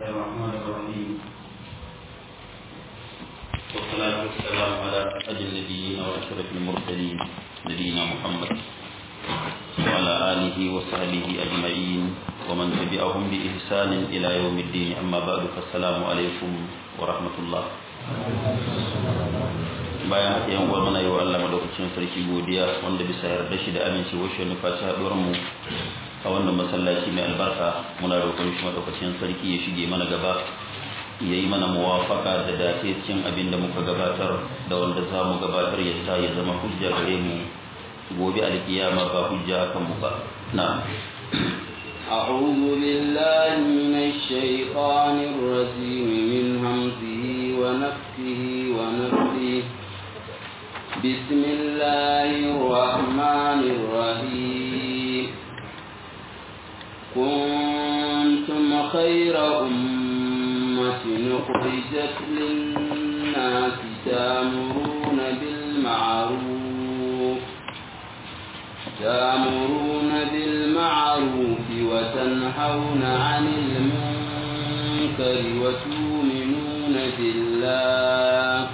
الرحمن الرحيم والصلاة والسلام على أسعد النبيين وأشرف المرسلين نبينا محمد وعلى آله وصحبه أجمعين ومن تبعهم بإحسان إلى يوم الدين أما بعد فالسلام عليكم ورحمة الله bayan haka yan uwa muna yi wa Allah madaukakin sarki godiya wanda bisa yarda shi da amincewa shi nufa shi haɗuwar mu a wannan masallaci mai albarka muna roƙon shi madaukakin sarki ya shige mana gaba ya yi mana muwafaka da dace cikin abin da muka gabatar da wanda za mu gabatar ya sa ya zama hujja gare mu gobe alkiyama ba hujja kan mu ba na أعوذ بالله من الشيطان الرجيم من همزه ونفسه ونفسه بسم الله الرحمن الرحيم كنتم خير أمة أخرجت للناس تامرون بالمعروف تامرون بالمعروف وتنهون عن المنكر وتؤمنون بالله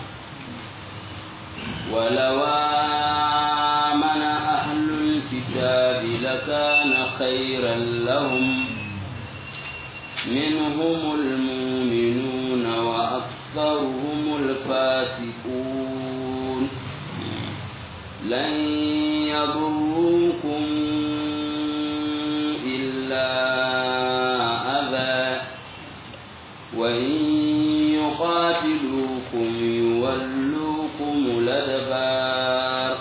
ولو آمن أهل الكتاب لكان خيرا لهم منهم المؤمنون وأكثرهم الفاسقون لن يضروكم إلا أذى وإن يقاتلوكم يولوكم الأدبار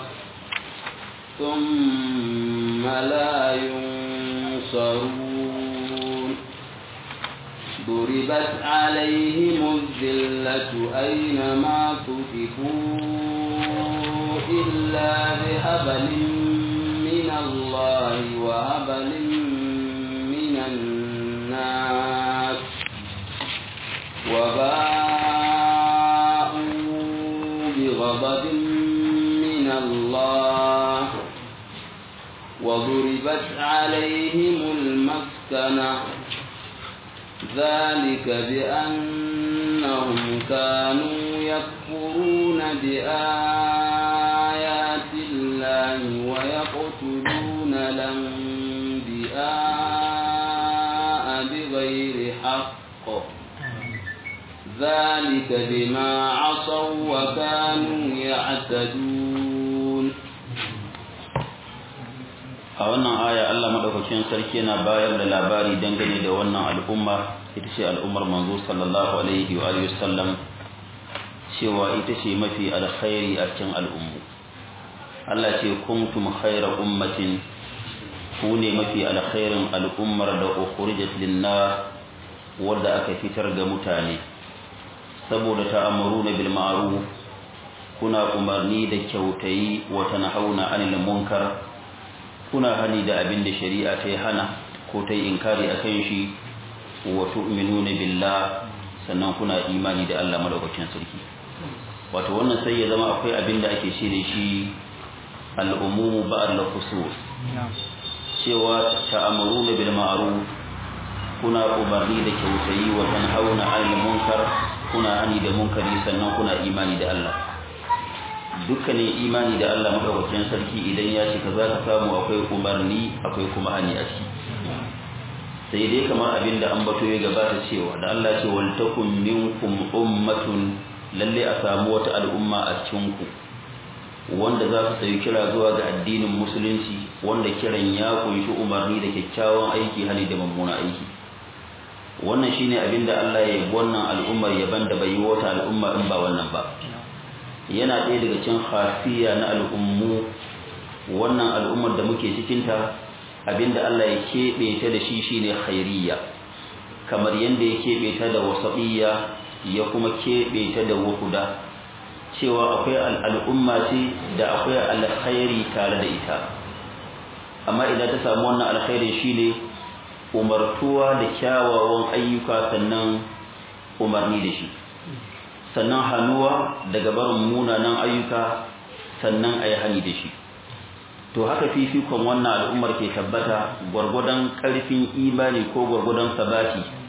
ثم لا ينصرون ضربت عليهم الذلة أينما تكفوا إلا بهبل من الله وهبل من الناس وباءوا بغضب من الله وضربت عليهم المسكنة ذلك بأنهم كانوا يكفرون بآيات الله ويقتلون الأنبياء بغير حق ذلك بما عصوا وكانوا يعتدون a wannan aya Allah madaukakin sarki yana bayar da labari dangane da wannan al'umma ita ce al'ummar manzo sallallahu alaihi wa alihi wasallam cewa ita ce mafi alkhairi a cikin al'ummu Allah ce kuntum khayra ummatin ku ne mafi alkhairin al'ummar da ukhrijat lin-nas wanda aka fitar ga mutane saboda ta'amuruna bil ma'ruf kuna umarni da kyautayi wa tanhauna 'anil munkar kuna hani da abin da shari'a ta yi hana ko ta yi inkari a kan shi wa tu'minuna billah sannan kuna imani da Allah madaukakin sarki wato wannan sai ya zama akwai abin da ake shi da shi al'umumu ba'al khusus cewa ta'amuruna bil ma'ruf kuna umarni da kyautayi wa tanhauna 'anil munkar kuna hani da munkari sannan kuna imani da Allah dukkanin imani da Allah madaukakin sarki idan ya cika za ka samu akwai umarni akwai kuma hani a ciki sai dai kamar abin da an bato ya gabata cewa da Allah ce wal takum minkum ummatun lalle a samu wata al'umma a cikin ku wanda za su tsayi kira zuwa ga addinin musulunci wanda kiran ya kunshi umarni da kyakkyawan aiki hali da mummuna aiki wannan shine abin da Allah ya yi wannan al'ummar yaban da bai yi wata al'umma in ba wannan ba yana ɗaya daga cikin khasiya na al'ummu wannan al'ummar da muke cikinta abinda Allah ya keɓe ta da shi shine khairiyya kamar yadda ya keɓe ta da wasatiyya ya kuma keɓe ta da wuhuda cewa akwai al'umma ce da akwai alkhairi tare da ita amma idan ta samu wannan alkhairi shine umartuwa da kyawawan ayyuka sannan umarni da shi sannan hannuwa daga barin munanan ayyuka sannan a yi hani da shi to haka fifikon wannan al'ummar ke tabbata gwargwadon ƙarfin imani ko gwargwadon sabati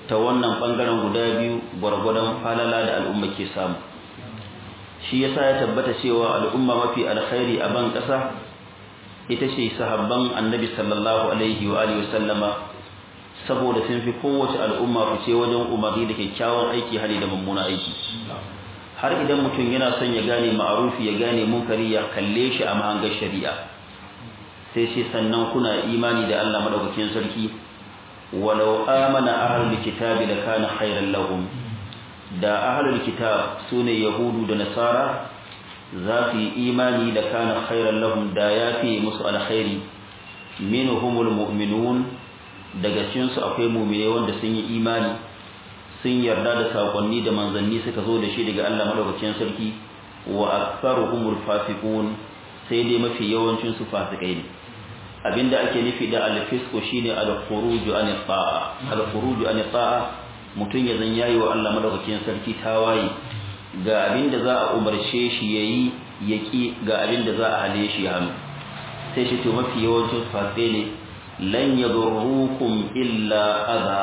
ta wannan bangaren guda biyu gwargwadon falala da al'umma ke samu shi yasa ya tabbata cewa al'umma mafi alkhairi a ban kasa ita ce sahabban annabi sallallahu alaihi wa alihi wasallama saboda sun fi kowace al'umma fice wajen umarni da kyakkyawan aiki hali da mummuna aiki har idan mutum yana son ya gane ma'arufi ya gane munkari ya kalle shi a mahangar shari'a sai shi sannan kuna imani da Allah madaukakin sarki walau amana ahlul kitabi lakana khairan lahum da ahlul kitab sune yahudu da nasara za su yi imani da kana khairan lahum da yafi musu alkhairi minhumul mu'minun daga cikin su akwai mu'mine wanda sun yi imani sun yarda da sakonni da manzanni suka zo da shi daga Allah madaukakin sarki wa aktharuhumul fasiqun sai dai mafi yawancin su fasikai ne abinda ake nufi da al-fisqu shine al-khuruju an ta'a al-khuruju an ta'a mutun ya zan yayi wa Allah madaukakin sarki tawaye ga abinda za a umarce shi yayi yaki ga abinda za a hale shi hannu sai shi to mafi yawancin fasikai ne lan yadurrukum illa adha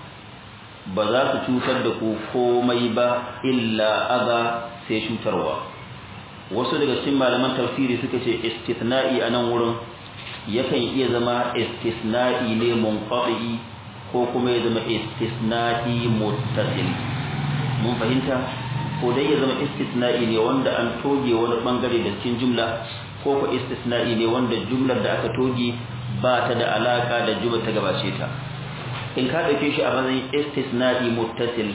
ba za su cutar da ku komai ba illa adha sai cutarwa wasu daga cikin malaman tafsiri suka ce istithna'i a nan wurin yakan iya zama istisna'i ne munqati ko kuma ya zama istisna'i muttasil mun fahimta ko dai ya zama istisna'i ne wanda an toge wani bangare da cikin jumla ko ko istisna'i ne wanda jumlar da aka toge ba ta da alaka da jumlar ta gabace ta in ka dauke shi a matsayin istisna'i muttasil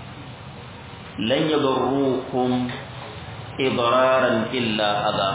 lan yadurrukum idraran illa adha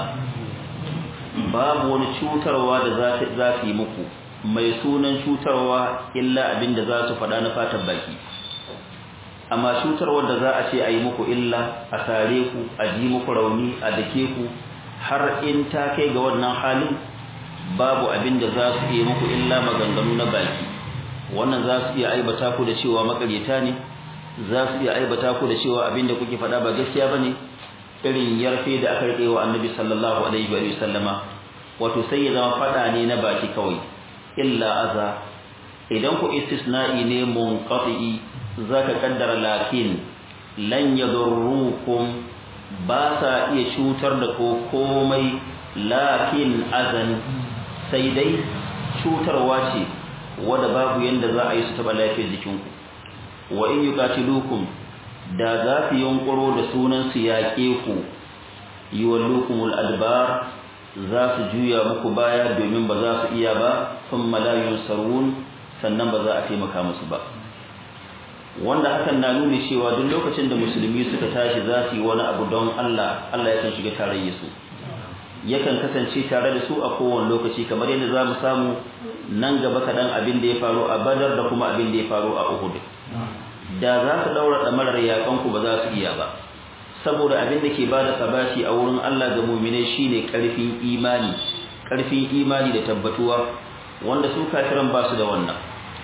babu wani cutarwa da za su yi muku mai sunan cutarwa illa abin da za su faɗa na fatan baki amma cutarwar da za a ce a yi muku illa a sare ku a ji muku rauni a dake ku har in ta kai ga wannan halin babu abin da za su iya muku illa maganganu na baki wannan za su iya aibata ku da cewa makaryata ne za su iya aibata ku da cewa abin da kuke faɗa ba gaskiya ba ne irin yarfe da aka rike wa annabi sallallahu alaihi wa sallama wato sai ya zama fada ne na baki kawai illa aza idan ku istisna'i ne munqati zaka kaddara lakin lan yadurrukum ba sa iya cutar da ko komai lakin azan sai dai cutarwa ce wanda babu yanda za a yi su taba lafiyar jikinku wa in yuqatilukum da za su yunkuro da sunan su yaƙe ku yi wallukumul adbar za su juya muku baya domin ba za su iya ba sun malayun sarun sannan ba za a taimaka musu ba wanda hakan na nuni cewa duk lokacin da musulmi suka tashi za su yi wani abu don Allah Allah yakan shiga tarayya su yakan kasance tare da su a kowane lokaci kamar yadda za mu samu nan gaba kaɗan abin da ya faru a badar da kuma abin da ya faru a uhud da za su daura damarar yakanku ba za su iya ba saboda abin da ke bada sabashi a wurin Allah ga mu'minai shine karfin imani karfin imani da tabbatuwa wanda su kafiran ba su da wannan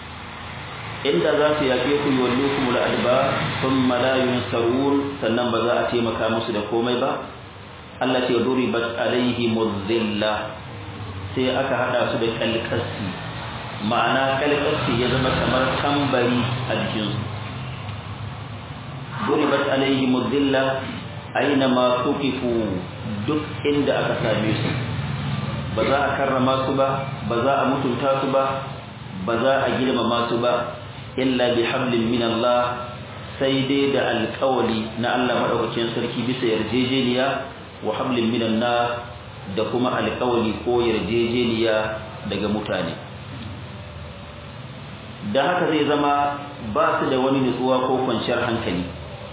inda za su yaƙe ku yawallukum al-adba thumma la yunsarun sannan ba za a taimaka musu da komai ba Allah ce duribat alaihi muzilla sai aka hada su da kalkasi ma'ana kalkasi ya zama kamar tambari a jikinsu ضربت عليهم الذلة أينما ثقفوا duk inda aka same su ba za a karrama su ba ba za a mutunta su ba ba za a girmama su ba illa bi hablin min Allah sai dai da alƙawali na Allah madaukakin sarki bisa yarjejeniya wa hablin min nas da kuma alƙawali ko yarjejeniya daga mutane da haka zai zama ba su da wani nutsuwa ko kwanciyar hankali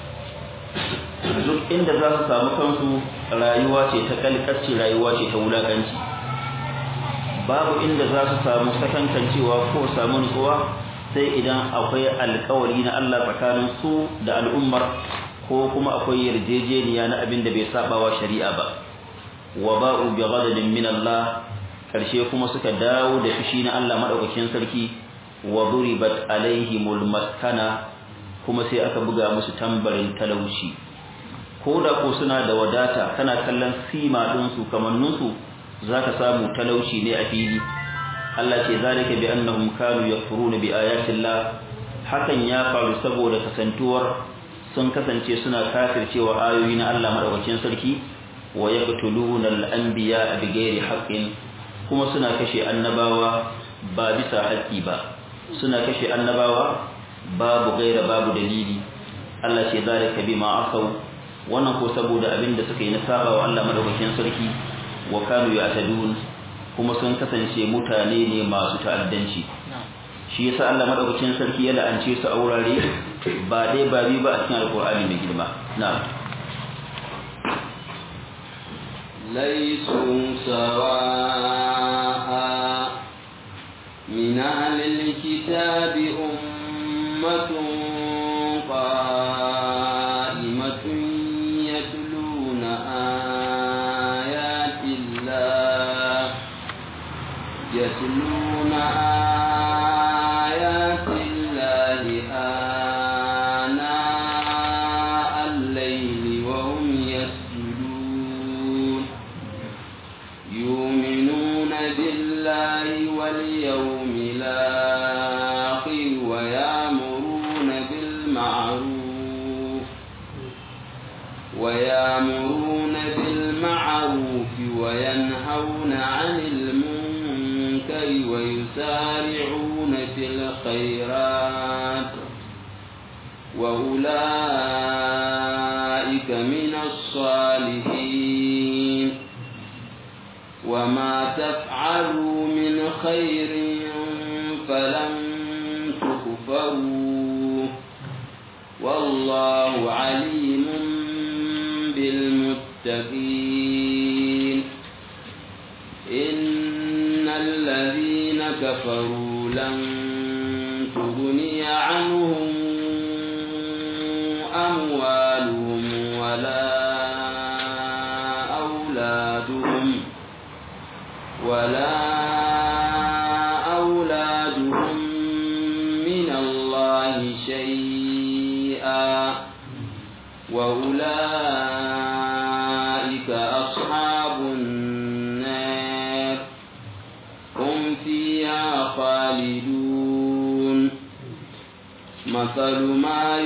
duk inda za su samu kansu rayuwa ce ta kalkacce rayuwa ce ta wulakanci babu inda za su samu sakankancewa ko samu nutsuwa sai idan akwai alkawari na Allah tsakanin su da al'ummar ko kuma akwai yarjejeniya na abin da bai saba wa shari'a ba wa ba'u bi ghadabin min Allah karshe kuma suka dawo da fushi na Allah madaukakin sarki wa duribat alaihimul maskana kuma sai aka buga musu tambarin talauci ko da ko suna da wadata kana kallon sima din su kamannin su zaka samu talauci ne a fili Allah ce zalika bi annahum kanu yakfuruna bi ayati Allah hakan ya faru saboda kasantuwar sun kasance suna kafircewa ayoyi na Allah madaukakin sarki wa yaqtuluna al-anbiya bighairi haqqin kuma suna kashe annabawa ba bisa haƙƙi ba suna kashe annabawa babu gaira babu dalili Allah ce zalika bima asaw wannan ko saboda abin da suka yi na saba wa Allah madaukakin sarki wa kanu ya'tadun kuma sun kasance mutane ne masu ta'addanci shi yasa Allah madaukakin sarki ya la'ance su a wurare ba dai ba bi ba a cikin alqur'ani mai girma na'am ليسوا سواء من أهل الكتاب أمة قائمة يتلون آيات الله يتلون آيات الله آناء الليل وهم يسجدون يؤمنون بالله واليوم الآخر ويأمرون بالمعروف ويأمرون بالمعروف وينهون عن المنكر ويسارعون في الخيرات وأولئك من الصالحين وما تفعلوا من خير فلن تكفروه والله عليم بالمتقين إن الذين كفروا لن تغني عنهم أموالهم ولا أولادهم ولا أولادهم من الله شيئا وأولئك أصحاب النار هم فيها خالدون مثل ما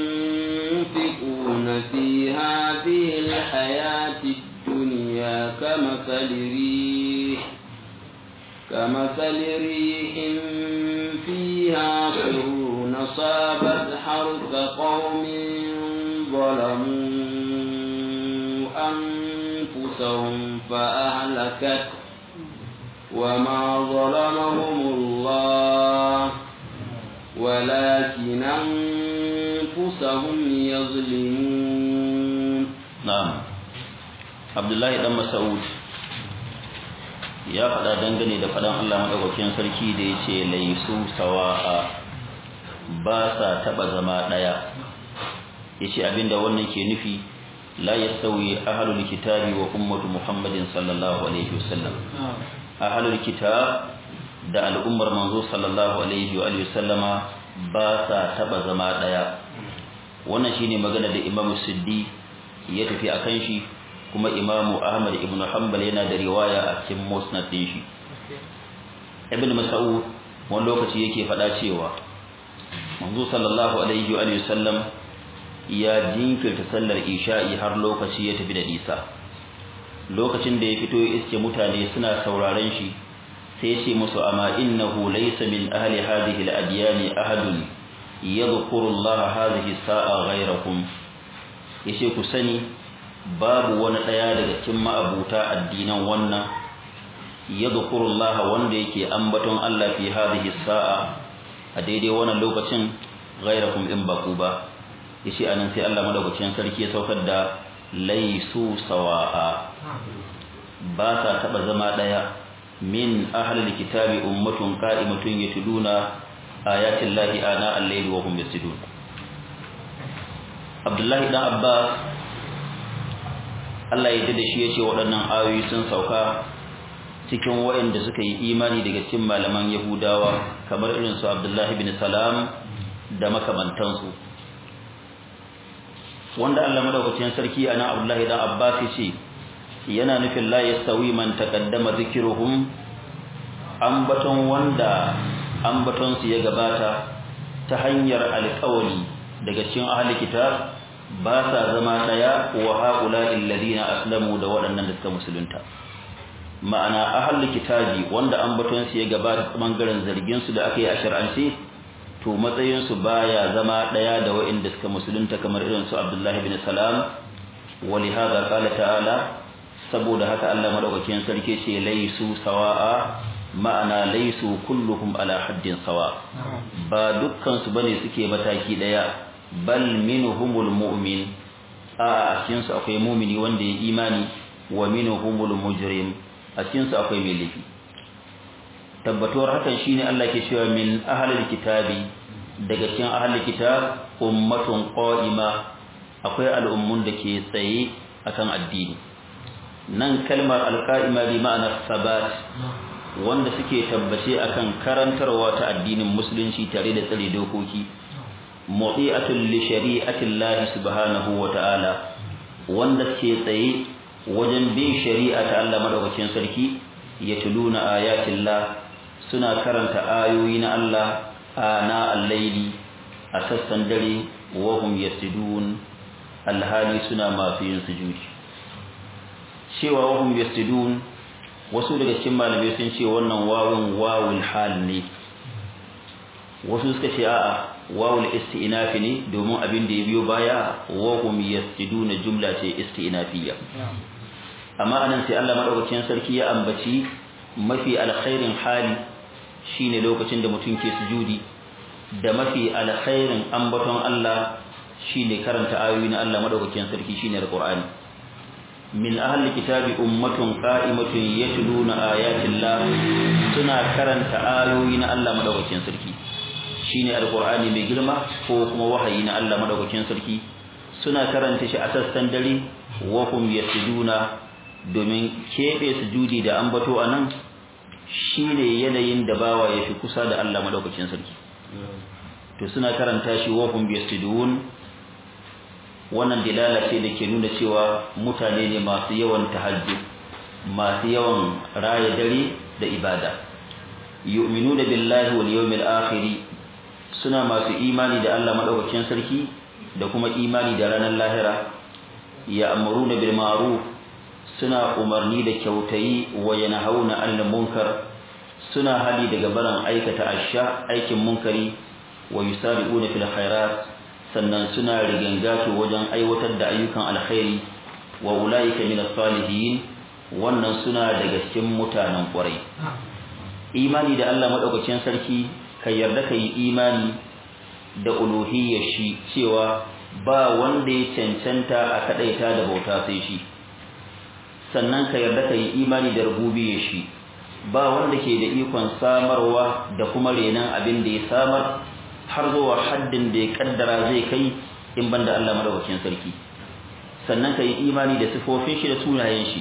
ينفقون في هذه الحياة الدنيا كمثل ريح كمثل ريح فيها سرور صابت حرث قوم ظلموا أنفسهم فأهلكت وما ظلمهم الله ولكن أنفسهم يظلمون na'am Abdullahi dan Mas'ud ya faɗa dangane da faɗan Allah madaukakin sarki da yace laisu sawa'a ba sa taba zama daya yace abinda wannan ke nufi la yastawi ahlul kitabi wa ummatu Muhammadin sallallahu alaihi wasallam ahlul kitab da al'ummar manzo sallallahu alaihi wa alihi wasallama ba sa taba zama daya wannan shine magana da Imam Siddi ya tafi akan shi kuma Imam Ahmad ibn Hanbal yana da riwaya a cikin Musnad din shi Ibn Mas'ud wani lokaci yake faɗa cewa manzo sallallahu alaihi wa alihi wasallam ya jinkirta sallar isha'i har lokaci ya tafi da nisa lokacin da ya fito ya iske mutane suna sauraron shi sai ce musu amma innahu laysa min ahli hadhihi al-adyan ahadun yadhkuru Allah hadhihi sa'a ghayrakum yace ku sani babu wani daya daga cikin ma'abuta addinan wannan yadhkuru Allah wanda yake ambaton Allah fi hadhihi sa'a a daidai wannan lokacin ghayrakum in baku ba yace anan sai Allah madaukakin sarki ya saukar da laisu sawa'a ba sa taba zama daya min ahlil kitabi ummatun qa'imatun yatluna ayatin lahi ana al-layli wa hum yasjudun Abdullahi dan Abbas Allah ya da shi yace waɗannan ayoyi sun sauka cikin waɗanda suka yi imani daga cikin malaman Yahudawa kamar irin su Abdullahi bin Salam da makamantansu wanda Allah madaukakin sarki ana Abdullahi dan Abbas yace yana nufin la yastawi man taqaddama zikruhum ambaton wanda ambaton su ya gabata ta hanyar alƙawari daga cikin ahli kitab ba sa zama daya wa haula alladhina aslamu da waɗannan da suka musulunta ma'ana ahli kitabi wanda ambaton su ya gabata bangaren zargin su da aka yi a shar'ance to matsayin su baya zama daya da waɗanda suka musulunta kamar irin su Abdullah ibn Salam ولهذا قال تعالى saboda haka Allah madaukakin sarki ce laisu sawa'a ma'ana laisu kulluhum ala haddin sawa ba dukkan su bane suke mataki daya bal minhumul mu'min a cikin su akwai mu'mini wanda ya imani wa minhumul mujrim a cikin su akwai mai laifi tabbatuwar hakan shine Allah ke cewa min ahlil kitabi daga cikin ahlil kitab ummatun qa'ima akwai al'ummun da ke tsaye akan addini nan kalmar alqa'ima bi ma'anar sabat wanda suke tabbace akan karantarwa ta addinin musulunci tare da tsare dokoki mu'iatul li shari'atillahi subhanahu wa ta'ala wanda ke tsaye wajen bin shari'a ta Allah madaukakin sarki yatuluna ayatillah suna karanta ayoyi na Allah ana al-laili a sassan dare wa hum yasjudun alhali suna masu yin sujudi cewa wa hum yasjudun wasu daga cikin malamai sun ce wannan wawun wawul hal ne wasu suka ce a'a wawul isti'naf ne domin abin da ya biyo baya wa hum yasjuduna jumla ce isti'nafiyya amma anan sai Allah madaukakin sarki ya ambaci mafi alkhairin hali shine lokacin da mutum ke sujudi da mafi alkhairin ambaton Allah shine karanta ayoyi na Allah madaukakin sarki shine alqur'ani min ahli kitabi ummatun qa'imatun yatluna ayatillah suna karanta ayoyi na Allah madaukakin sarki shine alqur'ani mai girma ko kuma wahayi na Allah madaukakin sarki suna karanta shi a sassan dare wa hum yasjuduna domin kebe sujudi da ambato anan shine yanayin da bawa ya fi kusa da Allah madaukakin sarki to suna karanta shi wa hum yasjudun wannan dilala ce da ke nuna cewa mutane ne masu yawan tahajjud masu yawan raya dare da ibada yu'minuna billahi wal yawmil akhir suna masu imani da Allah madaukakin sarki da kuma imani da ranar lahira ya'muruna bil ma'ruf suna umarni da kyautayi wa yanhauna 'anil munkar suna hali daga barin aikata asha aikin munkari wa yusari'una fil khairat sannan suna rigangato wajen aiwatar da ayyukan alkhairi wa ulaika min as-salihin wannan suna daga cikin mutanen kwarai imani da Allah madaukakin sarki ka yarda kai imani da uluhiyyar shi cewa ba wanda ya cancanta a kadaita da bauta sai shi sannan ka yarda kai imani da rububiyyar shi ba wanda ke da ikon samarwa da kuma renan abin da ya samar har zuwa haddin da ya kaddara zai kai in banda Allah madaukakin sarki sannan ka yi imani da sifofin shi da sunayen shi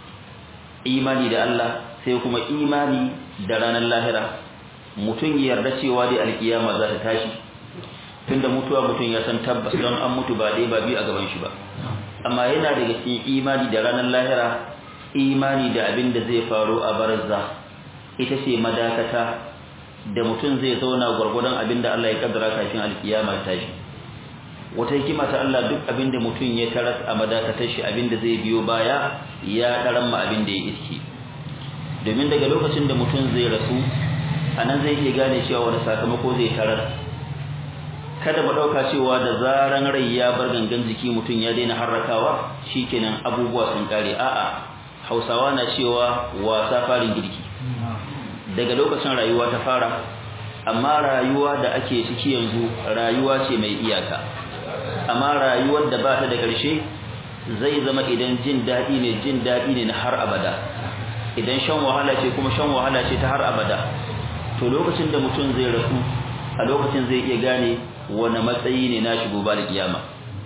imani da Allah sai kuma imani da ranar lahira mutum ya yarda cewa dai alkiyama za ta tashi tunda mutuwa mutum ya san tabbas don an mutu ba dai ba biyu a gaban shi ba amma yana daga cikin imani da ranar lahira imani da abin da zai faru a barzza ita ce madakata da mutum zai zauna gwargwadon abin da Allah ya kaddara kafin alkiyama ta shi wata hikima ta Allah duk abin da mutum ya taras a madakatar shi abin da zai biyo baya ya daran ma abin da ya iski domin daga lokacin da mutum zai rasu anan zai iya gane cewa wani sakamako zai tarar kada mu dauka cewa da zaran rai ya bar gangan jiki mutum ya daina harrakawa shikenan abubuwa sun kare a'a Hausawa na cewa wasa farin girki daga lokacin rayuwa ta fara amma rayuwa da ake ciki yanzu rayuwa ce mai iyaka amma rayuwar da ba ta da ƙarshe zai zama idan jin daɗi ne jin daɗi ne na har abada idan shan wahala ce kuma shan wahala ce ta har abada to lokacin da mutum zai rasu a lokacin zai iya gane wani matsayi ne na shigo ba da kiyama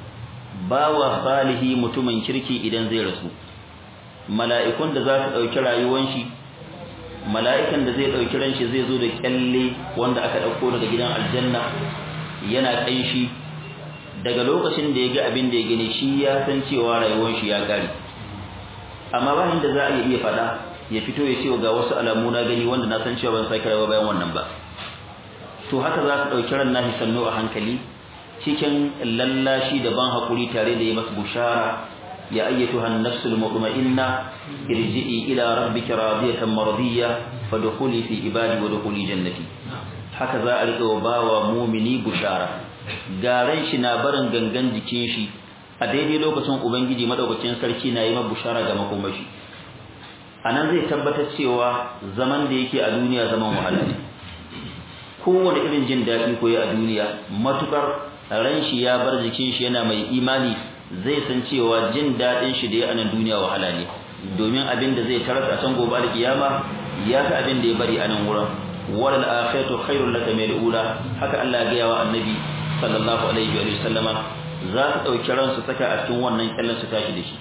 bawa salihi mutumin kirki idan zai rasu mala'ikun da za su ɗauki rayuwan shi mala'ikan da zai ɗauki ran shi zai zo da kyalle wanda aka ɗauko daga gidan aljanna yana ƙanshi daga lokacin da ya ga abin da ya gani shi ya san cewa rayuwar shi ya ƙare amma ba inda za a iya faɗa ya fito ya ce ga wasu alamu na gani wanda na san cewa ban sake rayuwa bayan wannan ba to haka za su ɗauki ran nashi sannu a hankali cikin lallashi da ban haƙuri tare da yi masu bushara ya ayyatu han nafsul mutma'inna irji'i ila rabbika radiyatan maradiyya fadkhuli fi ibadi wa dkhuli jannati haka za a riƙa wa bawa mumini bushara garan shi na barin gangan jikin shi a daidai lokacin ubangiji madaukakin sarki na yi ma bushara ga makomashi anan zai tabbatar cewa zaman da yake a duniya zaman wahala ne kowane irin jin daɗi ko ya a duniya matukar ran shi ya bar jikin shi yana mai imani zai san cewa jin daɗin shi da ya anan duniya wahala ne domin abin da zai tarar a can gobe da kiyama ya fi abin da ya bari a nan wurin walal akhiratu khairul laka min al-ula haka Allah ya ga wa annabi sallallahu alaihi wa sallama za su dauki ran su saka a cikin wannan kallon su tashi da shi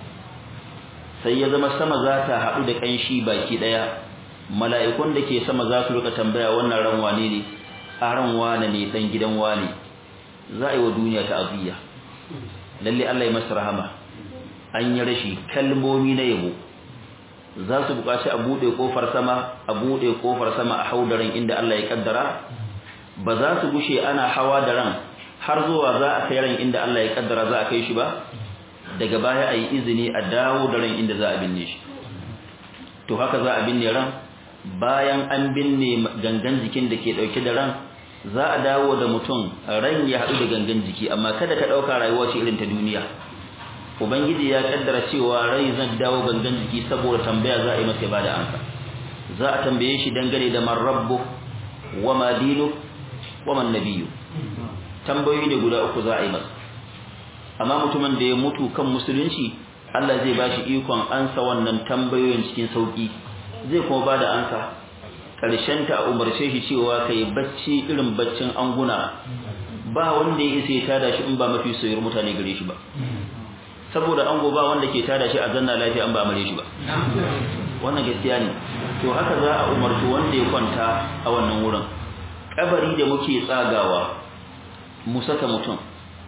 sai ya zama sama za ta haɗu da kanshi baki daya mala'ikun da ke sama za su rika tambaya wannan ran wane ne a ran wane ne dan gidan wane za a yi wa duniya ta'aziyya lalle Allah ya masa rahama an yi rashi kalmomi na yabo za su buƙaci a buɗe ƙofar sama a buɗe ƙofar sama a hau da ran inda Allah ya kaddara ba za su gushe ana hawa da ran har zuwa za a kai ran inda Allah ya kaddara za a kai shi ba daga baya a yi izini a dawo da ran inda za a binne shi to haka za a binne ran bayan an binne gangan jikin da ke ɗauke da ran za a dawo da mutum ran ya haɗu da gangan jiki amma kada ka ɗauka rayuwa ce irin ta duniya ubangiji ya kaddara cewa rai zan dawo gangan jiki saboda tambaya za a yi masa ba da ansa za a tambaye shi dangane da man rabbu wa ma dinu wa man nabiyyu tambayoyi ne guda uku za a yi masa amma mutumin da ya mutu kan musulunci Allah zai ba shi ikon ansa wannan tambayoyin cikin sauki zai kuma ba da ansa ƙarshen ta umarce shi cewa kai bacci irin baccin anguna ba wanda ya isa ya tada shi in ba mafi soyayyar mutane gare shi ba saboda ango ba wanda ke tada shi a zanna lafiya an ba amare shi ba wannan gaskiya ne to haka za a umarci wanda ya kwanta a wannan wurin kabari da muke tsagawa mu saka mutum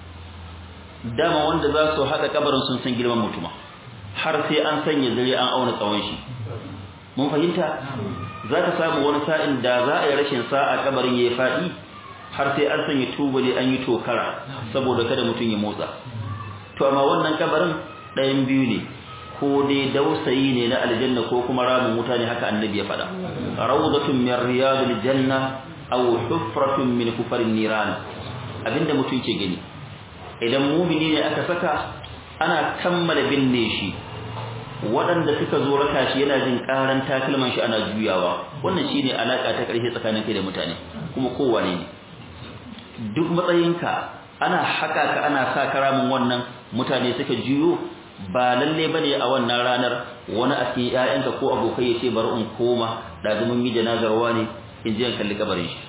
dama wanda za su haɗa kabarin sun san girman mutuma har sai an sanya zare an auna tsawon shi mun fahimta za ka samu wani sa'in da za a yi rashin sa'a kabarin ya yi faɗi har sai an sanya tubali an yi tokara saboda kada mutum ya motsa to amma wannan kabarin ɗayan biyu ne ko dai dausayi ne na aljanna ko kuma ramin wuta ne haka annabi ya faɗa rawdatun min riyadil janna aw hufratun min kufarin niran abinda mutum ke gani idan mumini ne aka saka ana kammala binne shi waɗanda suka zo raka shi yana jin ƙaran takalman shi ana juyawa wannan shine alaka ta ƙarshe tsakanin kai da mutane kuma kowane ne duk matsayinka ana haka ka ana sa karamin wannan mutane suka juyo ba lalle bane a wannan ranar wani a cikin ƴaƴanka ko abokai yace bari in koma da zaman yi janazarwa ne in je in kalli kabarin shi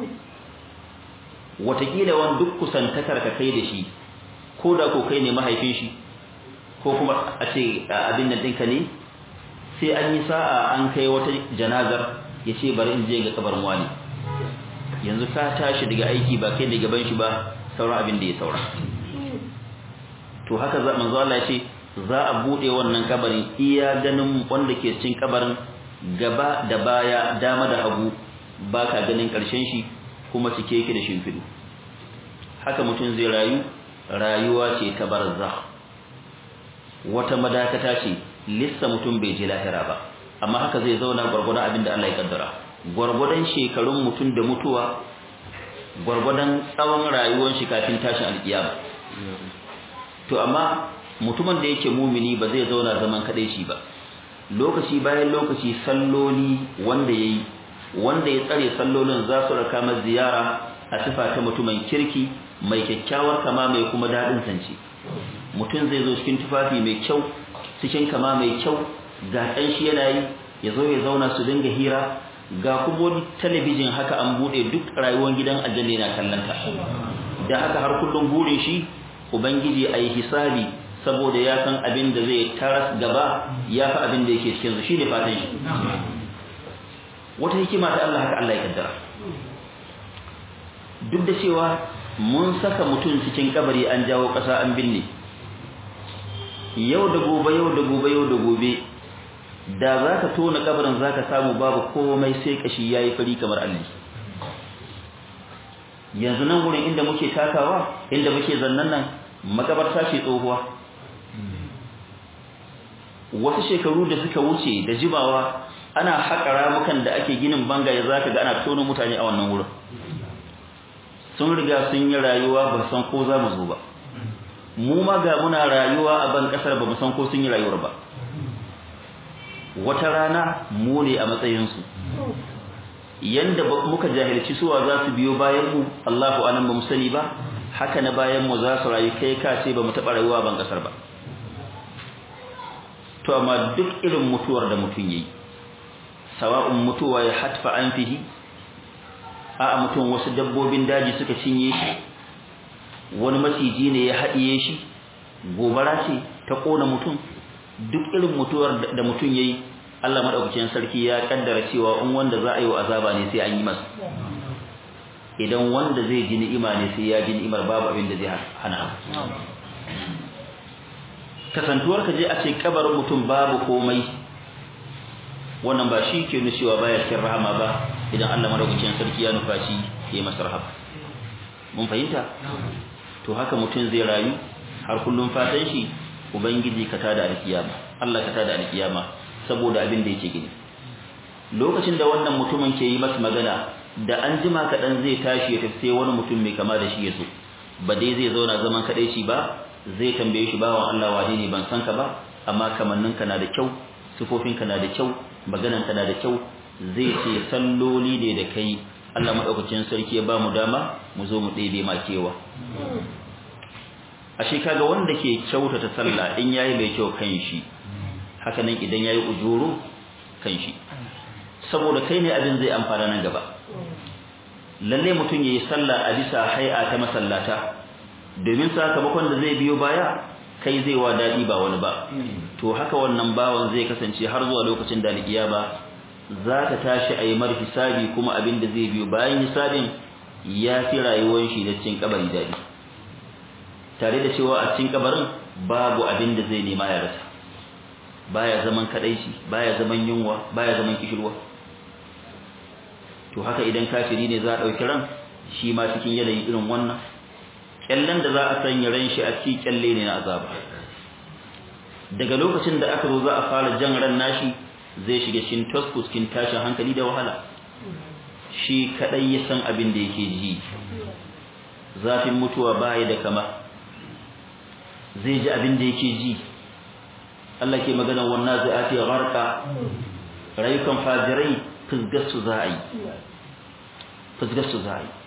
watakila wani duk kusantakar ka kai da shi ko da ko kai ne mahaifin shi ko kuma a ce abin nan ɗinka ne sai an yi sa'a an kai wata janazar ya ce bari in je ga kabarin wani yanzu ka tashi daga aiki ba kai da gaban shi ba sauran abin da ya saura to haka za manzo Allah ya ce za a bude wannan kabarin iya ganin wanda ke cikin kabarin gaba da baya dama da hagu baka ganin karshen shi kuma cike yake da shimfidu haka mutum zai rayu rayuwa ce ta barzakh wata madakata ce lissa mutum bai je lahira ba amma haka zai zauna gwargwadon abin da Allah ya kaddara gwargwadon shekarun mutum da mutuwa gwargwadon tsawon rayuwar shi kafin tashin alkiyama to amma mutumin da yake mumini ba zai zauna zaman kadai shi ba lokaci bayan lokaci salloli wanda yayi wanda ya tsare sallolin za su raka masa ziyara a sifa ta mutumin kirki mai kyakkyawar kama mai kuma dadin sanci mutum zai zo cikin tufafi mai kyau cikin kama mai kyau ga dan shi yana yi ya zo ya zauna su dinga hira ga kuma talabijin haka an bude duk rayuwar gidan aljanna yana kallanta da haka har kullum burin shi ubangiji ayi hisabi saboda ya san abin da zai taras gaba ya fi abin da yake cikin su shine fatan shi wata hikima ta Allah haka Allah ya kaddara duk da cewa mun saka mutum cikin kabari an jawo ƙasa an binne yau da gobe yau da gobe yau da gobe da za ka tona kabarin za ka samu babu komai sai kashi ya yi fari kamar alli yanzu nan wurin inda muke takawa inda muke zannan nan makabarta ce tsohuwa wasu shekaru da suka wuce da jibawa ana haƙa ramukan da ake ginin bangaye zaka ga ana tono mutane a wannan wurin sun riga sun yi rayuwa ba san ko za mu zo ba mu ma ga muna rayuwa a ban kasar ba mu san ko sun yi rayuwar ba wata rana mu ne a matsayinsu yanda muka jahilci suwa za su biyo bayan mu Allahu anan ba mu sani ba haka na bayan mu za su rayu kai ka ce ba mu taɓa rayuwa ban kasar ba to amma duk irin mutuwar da mutum yayi sawa'un mutuwa ya hatfa an fihi a mutum wasu dabbobin daji suka cinye shi wani maciji ne ya haɗiye shi gobara ce ta ƙona mutum duk irin mutuwar da mutum yayi Allah madaukakin sarki ya kaddara cewa in wanda za a yi wa azaba ne sai an yi masa idan wanda zai ji ni'ima ne sai ya ji ni'imar babu abin da zai hana kasantuwar ka je a ce kabarin mutum babu komai wannan ba shi ke nuna cewa baya cikin rahama ba idan Allah madaukakin sarki ya nufa shi ya masa rahama mun fahimta to haka mutum zai rayu har kullum fatan shi ubangiji ka tada alkiyama Allah ka tada alkiyama saboda abin da yake gini lokacin da wannan mutumin ke yi masa magana da an jima kaɗan zai tashi ya tafi sai wani mutum mai kama da shi ya so ba dai zai zauna zaman kaɗai shi ba zai tambaye shi bawan Allah wane ne ban san ka ba amma kamanninka na da kyau sifofinka na da kyau magananka na da kyau zai ce salloli ne da kai Allah madaukakin sarki ya ba mu dama mu zo mu ɗebe ma kewa ashe kaga wanda ke kyautata sallah in yayi mai kyau kan shi haka nan idan yayi ujuru kan shi saboda kai ne abin zai amfana nan gaba lalle mutum yayi sallah a bisa hay'a ta masallata domin sakamakon da zai biyo baya kai zai wa dadi ba wani ba to haka wannan bawan zai kasance har zuwa lokacin da alkiyama za ta tashi a yi mar hisabi kuma abin da zai biyo bayan hisabin ya fi rayuwar shi da cikin kabari dadi tare da cewa a cikin kabarin babu abin da zai nema ya rasa baya zaman kadaici baya zaman yunwa baya zaman kishirwa to haka idan kafiri ne za a dauki ran shi ma cikin yanayin irin wannan kyallen da za a sanya ran shi a cikin kyalle ne na azaba daga lokacin da aka zo za a fara jan ran nashi zai shiga cikin taskus cikin tashin hankali da wahala shi kadai ya san abin da yake ji zafin mutuwa baya da kama zai ji abin da yake ji Allah ke magana wannan zai ati gharqa rayukan fajirai fizgasu za a yi fizgasu za a yi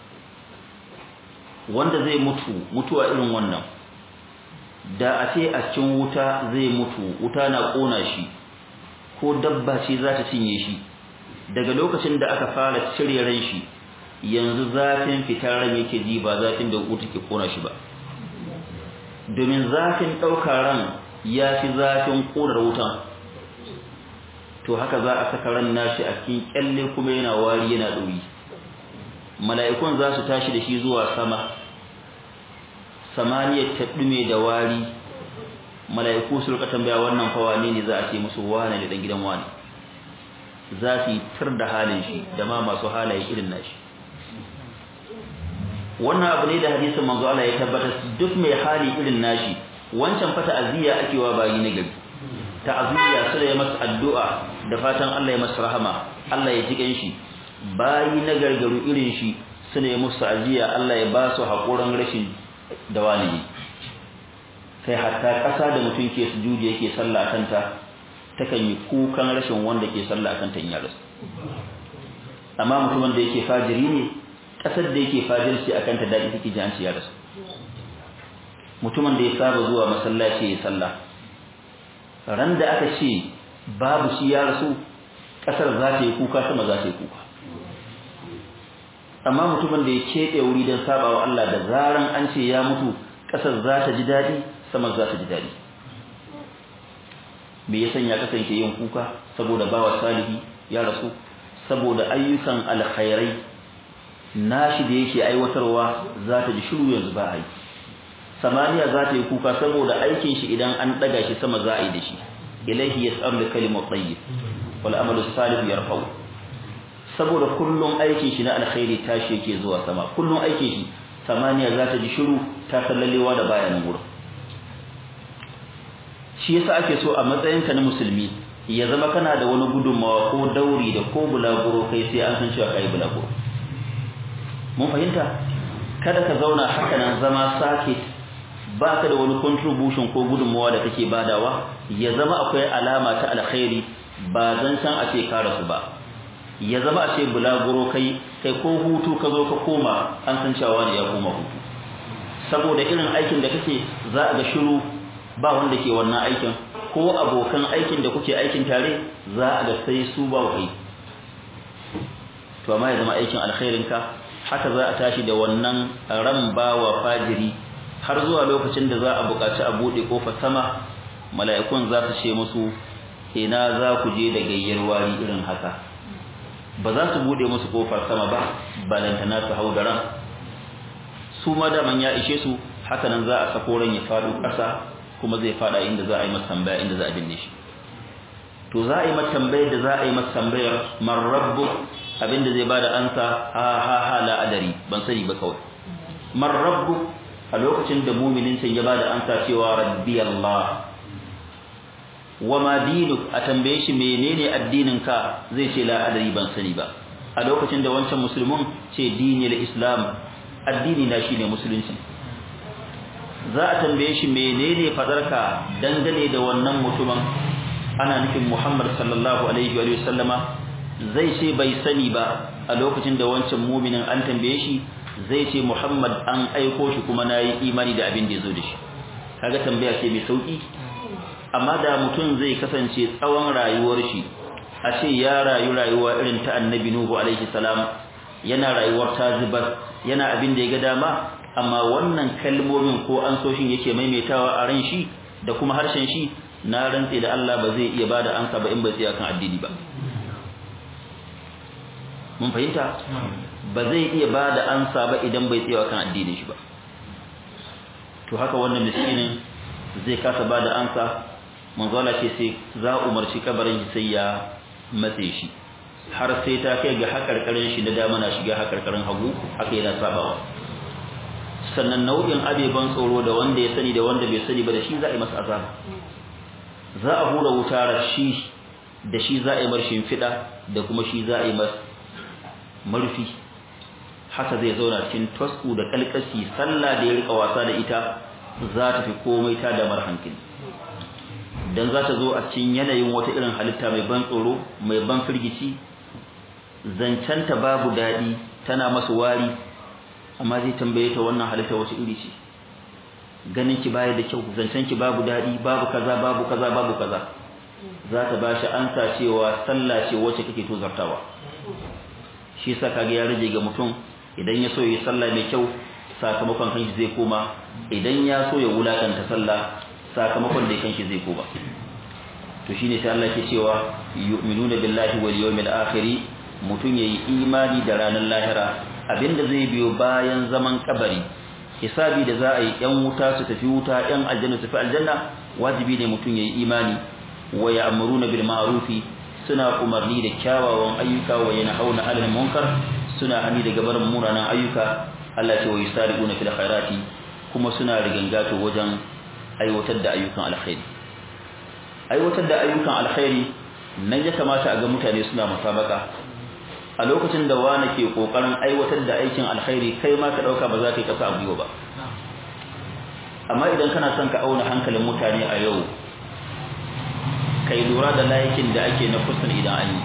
wanda zai mutu mutuwa irin wannan da a ce a cikin wuta zai mutu wuta na kona shi ko dabba ce za ta cinye shi daga lokacin da aka fara cire ran shi yanzu zafin fitar ran yake ji ba zafin da wuta ke kona shi ba domin zafin ɗaukar ran ya fi zafin ƙunar wutan to haka za a saka ran nashi a cikin kyalle kuma yana wari yana ɗoyi mala'ikun za su tashi da shi zuwa sama samaniyar ta ɗume da wari mala'iku su rika tambaya wannan fa wane ne za a ce musu wane ne dan gidan wane za su yi tar da halin shi da ma masu halaye irin nashi wannan abu ne da hadisin manzo Allah ya tabbatar duk mai hali irin nashi wancan fa ta'aziyya ake wa bayi na gari ta'aziyya sai ya masa addu'a da fatan Allah ya masa rahama Allah ya ji ganshi bayi na gargaru irin shi suna yi musu ta'aziyya Allah ya ba su hakurin rashin da walidi kai hatta ƙasa da mutum ke sujudi yake sallah kanta takan yi kukan rashin wanda ke sallah kanta in ya rasu amma mutumin da yake fajiri ne ƙasar da yake fajirci akan ta daɗi take ji an ce ya rasu mutumin da ya saba zuwa masallaci ya sallah ran da aka ce babu shi ya rasu kasar za ta yi kuka sama za ta yi kuka amma mutumin da ya keɓe wuri don sabawa Allah da zaran an ce ya mutu kasar za ta ji daɗi sama za ta ji daɗi me ya sanya kasance yin kuka saboda bawa salihi ya rasu saboda ayyukan alkhairai nashi da yake aiwatarwa za ta ji shiru yanzu ba a yi samaniya za ta yi kuka saboda aikin shi idan an daga shi sama za a yi da shi ilaihi yas'alu kalimu tayyib wal amalu salih yarfa'u saboda kullum aikin shi na alkhairi tashi yake zuwa sama kullum aikin shi samaniya za ta ji shiru ta sallalewa da bayanan wurin shi yasa ake so a matsayinka na musulmi ya zama kana da wani gudunmawa ko dauri da ko bulaguro kai sai an san cewa kai bulaguro mun fahimta kada ka zauna haka nan zama sake ba ka da wani contribution ko gudunmawa da kake badawa ya zama akwai alama ta alkhairi ba zan san a ce ka rasu ba ya zama a ce bulaguro kai kai ko hutu ka zo ka koma an san cewa ne ya koma hutu saboda irin aikin da kake za a ga shiru ba wanda ke wannan aikin ko abokan aikin da kuke aikin tare za a ga sai su ba kai to amma ya zama aikin alkhairin ka haka za a tashi da wannan ran bawa fajiri har zuwa lokacin da za a buƙaci a buɗe kofar sama mala'ikun za su ce musu ina za ku je da gayyar wari irin haka ba za su buɗe musu kofar sama ba balantana su hau da ran su ma daman ya ishe su haka nan za a sako ran ya faɗo ƙasa kuma zai faɗa inda za a yi masa tambaya inda za a binne shi to za a yi masa tambayar da za a yi masa tambayar man rabbu abinda zai bada ansa ha ha ha la adari ban sani ba kawai man rabbu a lokacin da muminin sai ya bada ansa cewa rabbi Allah wa ma dinuk a tambaye shi menene addinin ka zai ce la adari ban sani ba a lokacin da wancan musulmin ce dinil islam addini na shine musulunci za a tambaye shi menene fadarka dangane da wannan mutumin ana nufin Muhammad sallallahu alaihi wa sallama zai ce bai sani ba a lokacin da wancan muminin an tambaye shi zai ce Muhammad an aiko shi kuma nayi imani da abin da yazo da shi kaga tambaya ce mai sauki amma da mutum zai kasance tsawon rayuwar shi a ce ya rayu rayuwa irin ta annabi Nuhu alaihi salam yana rayuwar tazibar yana abin da ya ga dama amma wannan kalmomin ko ansoshin yake maimaitawa a ran shi da kuma harshen shi na rantse da Allah ba zai iya bada ansa ba in bai tsaya kan addini ba mun fahimta ba zai iya bada ansa ba idan bai tsaya kan addinin shi ba to haka wannan miskinin zai kasa bada ansa manzo Allah ce sai za umarci kabarin shi sai ya matse shi har sai ta kai ga hakarkarin shi da dama na shiga hakarkarin hagu haka yana sabawa sannan nau'in abeban tsoro da wanda ya sani da wanda bai sani ba da shi za a yi masa azaba za a hura wuta rashi da shi za a yi marshin fida da kuma shi za a yi masa marfi haka zai zauna cikin tasku da kalkasi sallah da ya rika wasa da ita za ta fi komai ta da hankali dan za ta zo a cikin yanayin wata irin halitta mai ban tsoro mai ban firgici zancanta babu daɗi tana masa wari amma zai tambaye ta wannan halitta wace iri ce ganin ki baya da kyau zancen ki babu dadi babu kaza babu kaza babu kaza za ta bashi ansa cewa sallah ce wacce kake to zartawa shi yasa kage ya rage ga mutum idan ya so yi sallah mai kyau sakamakon kanshi zai koma idan ya so ya wulakanta sallah sakamakon da kanshi zai koma to shine sai Allah ke cewa yu'minuna billahi wal yawmil akhir mutum yayi imani da ranar lahira abinda zai biyo bayan zaman kabari hisabi da za a yi yan wuta su tafi wuta yan aljanna su tafi aljanna wajibi ne mutum yayi imani wa ya'muruna bil ma'rufi suna umarni da kyawawan ayyuka wa yanhauna 'anil munkar suna hani daga barin munanan ayyuka Allah ce wa yusari'una fil khairati kuma suna rigangato wajen aiwatar da ayyukan alkhairi aiwatar da ayyukan alkhairi nan ya kamata a ga mutane suna musabaka a lokacin da wani ke kokarin aiwatar da aikin alkhairi kai ma ka dauka ba za ka yi kasa a gwiwa ba amma idan kana son ka auna hankalin mutane a yau kai lura da layikin da ake na kusan idan an yi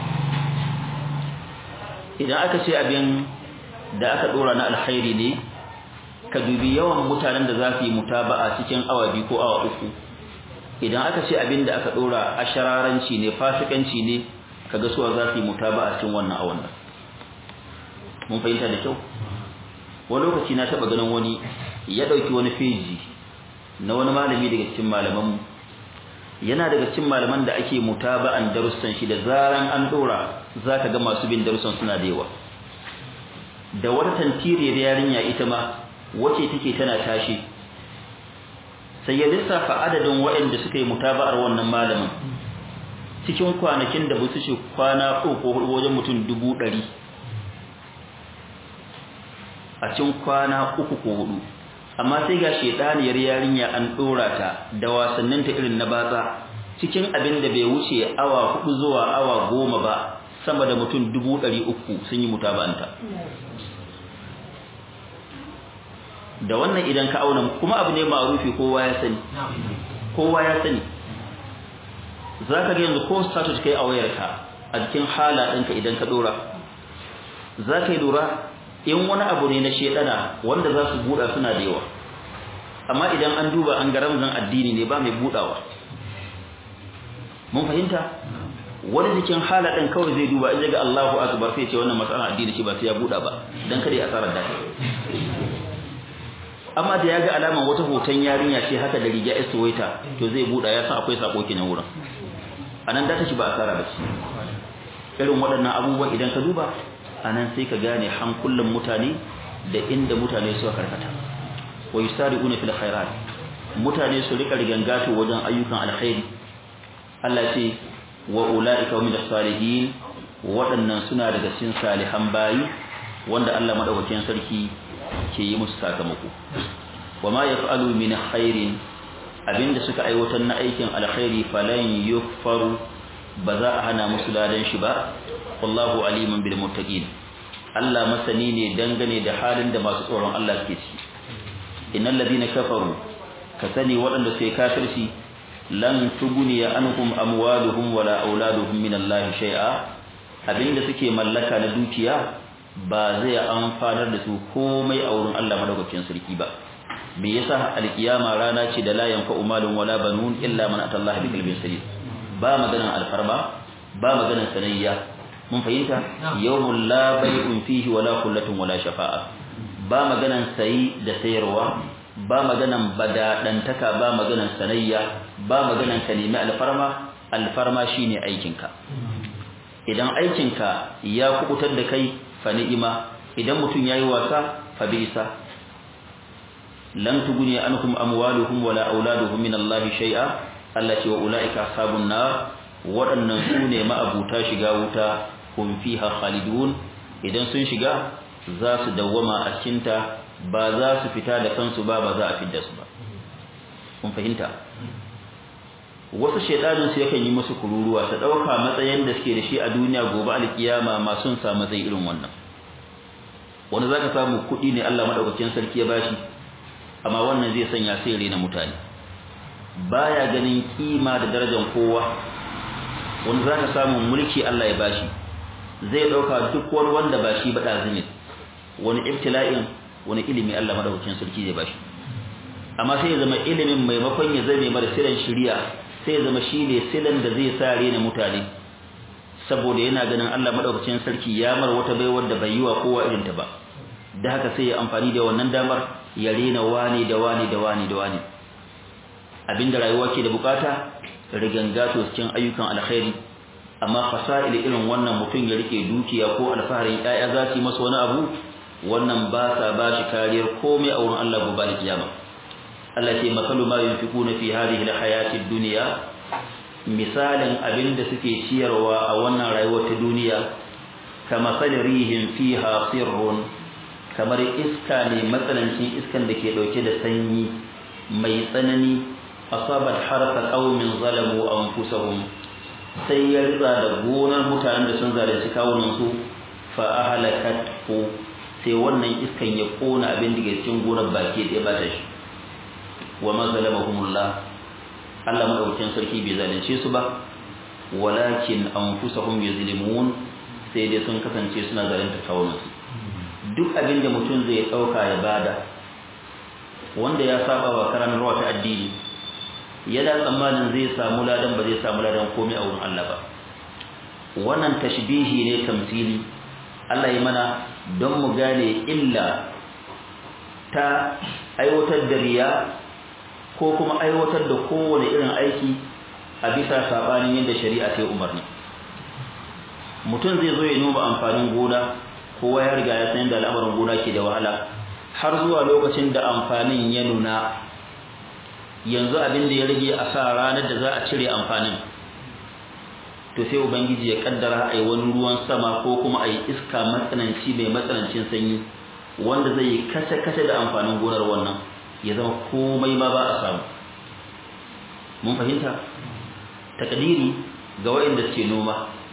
idan aka ce abin da aka dora na alkhairi ne ka dubi yawan mutanen da za su yi mutaba'a cikin awa biyu ko awa uku idan aka ce abin da aka dora a shararanci ne fasikanci ne kaga suwa za su yi mutaba'a cikin wannan awan nan mun fahimta da kyau wani lokaci na taba ganin wani ya dauki wani feji na wani malami daga cikin malaman yana daga cikin malaman da ake mutaba'an darussan shi da zaran an dora zaka ga masu bin darussan suna da yawa da wata tantiriyar yarinya ita ma wace take tana tashi sai ya lissafa adadin waɗanda suka yi mutaba'ar wannan malamin cikin kwanakin da ba su ce kwana uku ko hudu wajen mutum dubu ɗari a cikin kwana uku ko hudu amma sai ga shedaniyar yarinya an dora ta da wasannin ta irin na batsa cikin abin da bai wuce awa hudu zuwa awa goma ba sama da mutum dubu ɗari uku sun yi mutaba'anta da wannan idan ka auna kuma abu ne ma'rufi kowa ya sani kowa ya sani zaka ga yanzu ko status kai a wayarka a cikin hala ɗinka idan ka dora zaka yi lura in wani abu ne na shedana wanda za su buɗa suna da yawa amma idan an duba an ga ramzan addini ne ba mai buɗawa mun fahimta wani jikin hala ɗin kawai zai duba in ga Allahu akbar sai ce wannan matsalar addini shi ba sai ya buɗa ba dan kada ya asarar da amma da ya ga alaman wata hoton yarinya ce haka da riga esuwaita to zai buɗa ya san akwai sako kenan wurin anan da ta shi ba asara ba ce irin waɗannan abubuwa idan ka duba anan sai ka gane hankulan mutane da inda mutane suka karkata wa yusari'una fil khairat mutane su rika rigangato wajen ayyukan alkhairi Allah ce wa ulaika hum salihin waɗannan suna daga cikin salihan bayi wanda Allah madaukakin sarki ke yi musu sakamako wa ma yaf'alu min khairin abinda suka aiwatar na aikin alkhairi falan yukfaru ba za a hana musu ladan shi ba wallahu aliman bil muttaqin Allah masani ne dangane da halin da masu tsoron Allah suke ciki innal ladina kafaru ka sani waɗanda suke kafirci lan tuguniya anhum amwaluhum wala auladuhum min Allah shay'a abinda suke mallaka na dukiya ba zai amfanar da su komai a wurin Allah madaukakin sarki ba me yasa alkiyama rana ce da la yanfa'u malun wala banun illa man atallaha bi qalbin salim ba maganan alfarma ba maganan sanayya mun fahimta yawmul la bai'un fihi wala kullatun wala shafa'a ba maganan sayi da sayarwa ba maganan badadantaka ba maganan sanayya ba maganan ka nemi alfarma alfarma shine aikinka idan aikinka ya kubutar da kai fa ni'ima idan mutum yayi wasa fa bisa lan tuguni anhum amwaluhum wala auladuhum min Allah shay'a Allah ce wa ulaika ashabun nar waɗannan su ne ma'abuta shiga wuta hum fiha khalidun idan sun shiga za su dawwama a cikinta ba za su fita da kansu ba ba za a fidda su ba kun fahimta wasu shedanin su yakan yi musu kururuwa ta dauka matsayin da suke da shi a duniya gobe alkiyama ma sun samu zai irin wannan wanda zaka samu kuɗi ne Allah madaukakin sarki ya bashi amma wannan zai sanya sai rena mutane baya ganin kima da darajar kowa wanda zaka samu mulki Allah ya bashi zai dauka duk wani wanda ba shi ba dazini wani ibtila'in wani ilimi Allah madaukakin sarki zai bashi amma sai ya zama ilimin maimakon ya zame mara silan shiriya sai ya zama shine silan da zai sa rena mutane saboda yana ganin Allah madaukakin sarki ya mar wata baiwar da bai yi wa kowa irin ta ba da haka sai ya amfani da wannan damar ya rena wani da wani da wani da wani abinda rayuwa ke da bukata rigangato cikin ayyukan alkhairi amma fasa'il irin wannan mutum ya rike dukiya ko alfaharin ƴaƴa za su yi masa wani abu wannan ba sa ba shi kariyar komai a wurin Allah gobe kiyama Allah ce masalu ma yunfiquna fi hadhihi alhayati ad-dunya misalin abinda suke ciyarwa a wannan rayuwar ta duniya kama salirihim fiha sirrun kamar iska ne matsanancin iskan da ke dauke da sanyi mai tsanani asabat harasa qaumin zalamu anfusahum sai ya ritsa da gonar mutanen da sun zalunci kawunan su fa ahlakathu sai wannan iskan ya kona abin da ke cikin gonar baki ɗaya ba ta shi wa ma zalamahumullah Allah madaukakin sarki bai zalunce su ba walakin anfusahum yuzlimun sai dai sun kasance suna zalunta kawunan su duk abin da mutum zai dauka ya bada wanda ya saba wa karantarwa ta addini yana tsammanin zai samu ladan ba zai samu ladan komai a wurin Allah ba wannan tashbihi ne tamsili Allah ya mana don mu gane illa ta aiwatar da riya ko kuma aiwatar da kowane irin aiki a bisa sabanin yadda shari'a ta yi umarni mutum zai zo ya noma amfanin gona kowa ya riga ya san yadda al'amarin gona ke da wahala har zuwa lokacin da amfanin ya nuna yanzu abin da ya rage a sa ranar da za a cire amfanin to sai ubangiji ya kaddara a yi wani ruwan sama ko kuma a yi iska matsananci mai matsanancin sanyi wanda zai yi kace-kace da amfanin gonar wannan ya zama komai ma ba a samu mun fahimta takadiri ga waɗanda suke noma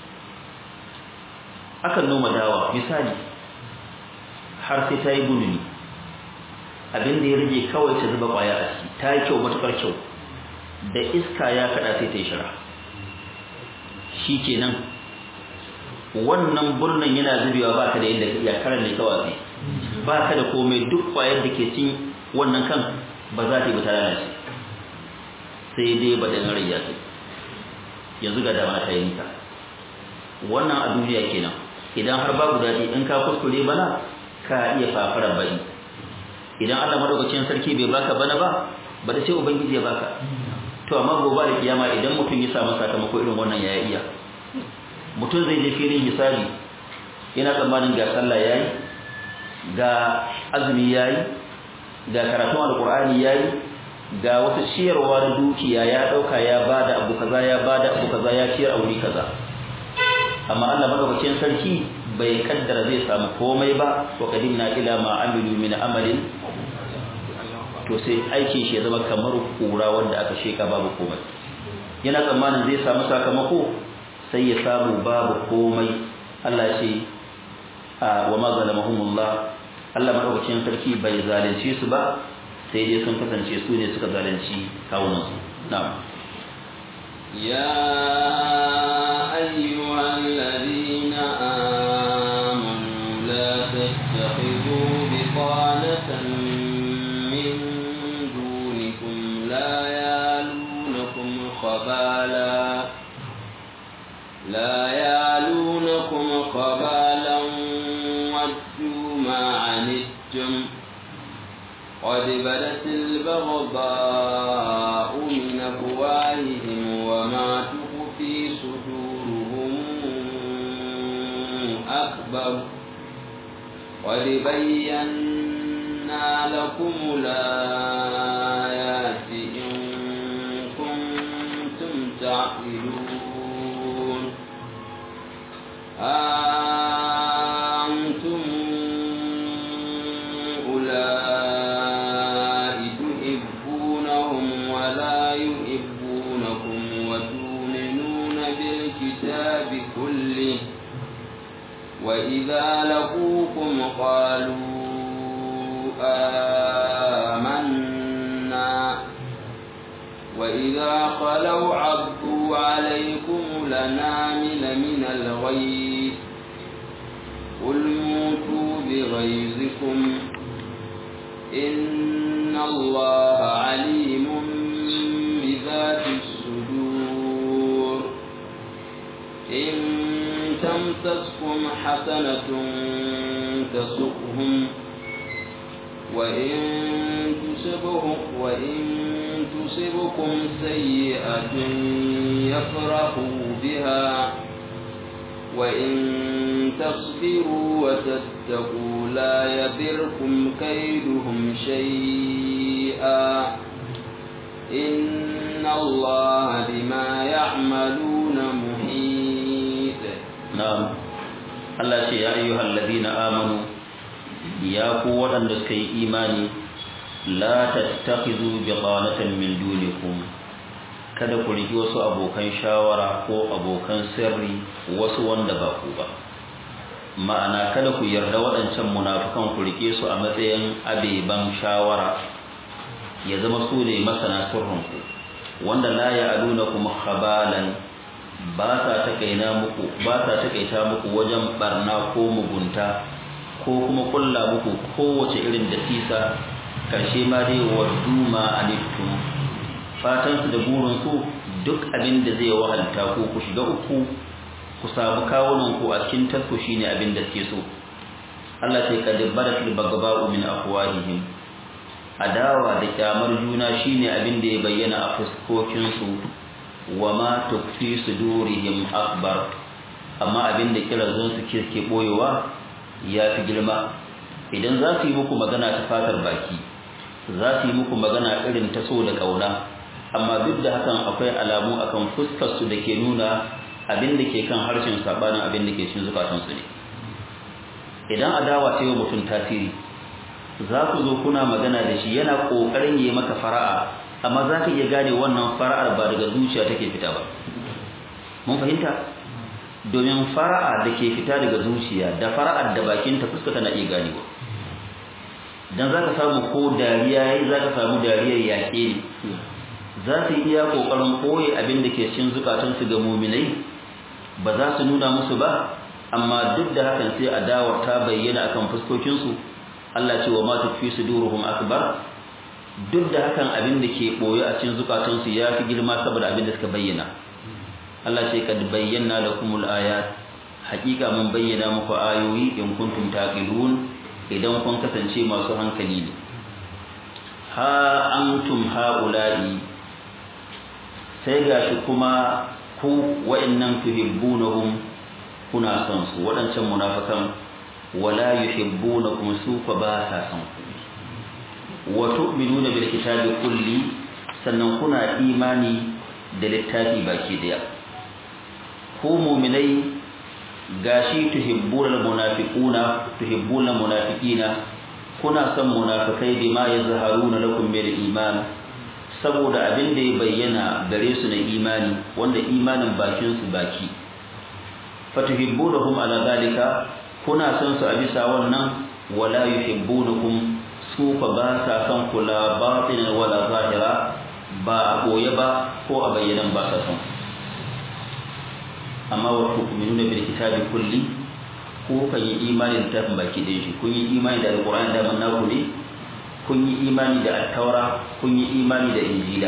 akan noma dawa misali har sai ta yi guduni abin da ya rage kawai ta zuba kwaya a ciki ta yi kyau matukar kyau da iska ya kada sai ta yi shara shi kenan wannan burnan yana zubewa ba ka da yadda ya karan ne kawai ba ka da komai duk kwayar da ke cin wannan kan ba za ta yi ba ta lalace sai dai ba da rai ya sai yanzu ga dama ta yi nisa wannan a duniya kenan idan har babu daɗi in ka kuskure bana ka iya fafarar bari idan Allah madaukakin sarki bai baka bana ba ba da sai ubangiji ya baka to amma gobe da kiyama idan mutum ya samu sakamako irin wannan ya iya mutum zai je filin hisabi yana tsammanin ga sallah yayi ga azumi yayi ga karatun alqur'ani yayi ga wata ciyarwa da dukiya ya dauka ya bada abu kaza ya bada abu kaza ya ciyar a wuri kaza amma Allah madaukakin sarki bai kaddara zai samu komai ba wa qadimna ila ma amilu min amalin to sai aikin shi ya zama kamar kura wanda aka sheka babu komai yana tsammanin zai samu sakamako sai ya samu babu komai Allah ce wa ma zalamahumullah Allah madaukakin sarki bai zalunce su ba sai dai sun kasance su ne suka zalunci kawunan su na'am يا أيها الذين آمنوا لا تتخذوا بطانة من دونكم لا يالونكم خبالا لا يالونكم خبالا ودوا ما عنتم قد بدت البغضاء من أفواههم وما تخفي صدورهم أكبر قد بينا لكم الآيات إن كنتم تعقلون أنتم أولئك تحبونهم ولا يحبونكم وتؤمنون بالكتاب كله وإذا لقوكم قالوا آمنا وإذا خلوا عضوا عليكم لنامل من الغيث قل موتوا بغيظكم إن الله عليم بذات الصدور إن تمسسكم حسنة تسؤهم وإن تصبهم وإن تصبكم سيئة يفرحوا بها وإن تصبروا وتتقوا لا يضركم كيدهم شيئا إن الله بما يعملون محيط نعم Allah ce ya ayyuhal ladina amanu ya ku waɗanda suka yi imani la tattakhidhu biqanatan min dunikum kada ku riki wasu abokan shawara ko abokan sirri wasu wanda ba ku ba ma'ana kada ku yarda waɗancan munafukan ku rike su a matsayin abeban shawara ya zama su ne masana sirrinku wanda la ya'lunakum khabalan ba sa takaina muku ba sa takaita muku wajen barna ko mugunta ko kuma kulla muku kowace irin dasisa karshe ma dai waddu ma anittum fatan su da burin su duk abin da zai wahalta ku ku shiga uku ku samu kawunan ku a cikin tarko shine abin da suke so Allah sai kad baratul bagba'u min afwahihim adawa da kyamar juna shine abin da ya bayyana a fuskokin su wa ma tukfi sudurihim akbar amma abin da kirazun su ke boyewa ya fi girma idan za su yi muku magana ta fatar baki za su yi muku magana irin ta so da kauna amma duk da hakan akwai alamu akan fuskar su da ke nuna abin da ke kan harshen sabanin abin da ke cikin zukatan su ne idan adawa ta yi wa mutum tasiri za ku zo kuna magana da shi yana kokarin yi maka fara'a amma za ka iya gane wannan fara'ar ba daga zuciya take fita ba mun fahimta domin fara'a da ke fita daga zuciya da fara'ar da bakinta fuska tana iya ganewa dan zaka samu ko dariya yayi zaka samu dariyar yaƙe ne za su iya kokarin koyi abin da ke cikin zukatansu ga muminai ba za su nuna musu ba amma duk da hakan sai adawar ta bayyana akan fuskokinsu Allah ce wa ma tukfi suduruhum akbar duk da hakan abin da ke boye a cikin zukatansu ya fi girma saboda abin da suka bayyana Allah ce kad bayyana lakumul ayat haƙiƙa mun bayyana muku ayoyi in kuntum taqilun idan kun kasance masu hankali ne ha antum haula'i sai gashi kuma ku wa'annan tuhibbunahum kuna son su waɗancan munafikan wala yuhibbunakum su fa ba sa son ku wa tu'minuna bil kitabi kulli sannan kuna imani da littafi baki daya ku mu'minai gashi tuhibbuna munafiquna tuhibbuna munafiqina kuna son munafikai bima yazharuna lakum bil iman saboda abin da ya bayyana gare su na imani wanda imanin bakin su baki fatuhibbunahum ala zalika kuna son su a bisa wannan wala yuhibbunakum su fa ba sa son kula batinan wala zahira ba a koye ba ko a bayyanan ba sa son amma wa tu'minuna bil kitabi kulli ko kan yi imani da tafin baki ɗaya shi kun yi imani da alqur'ani da man naku ne kun yi imani da attaura kun yi imani da injila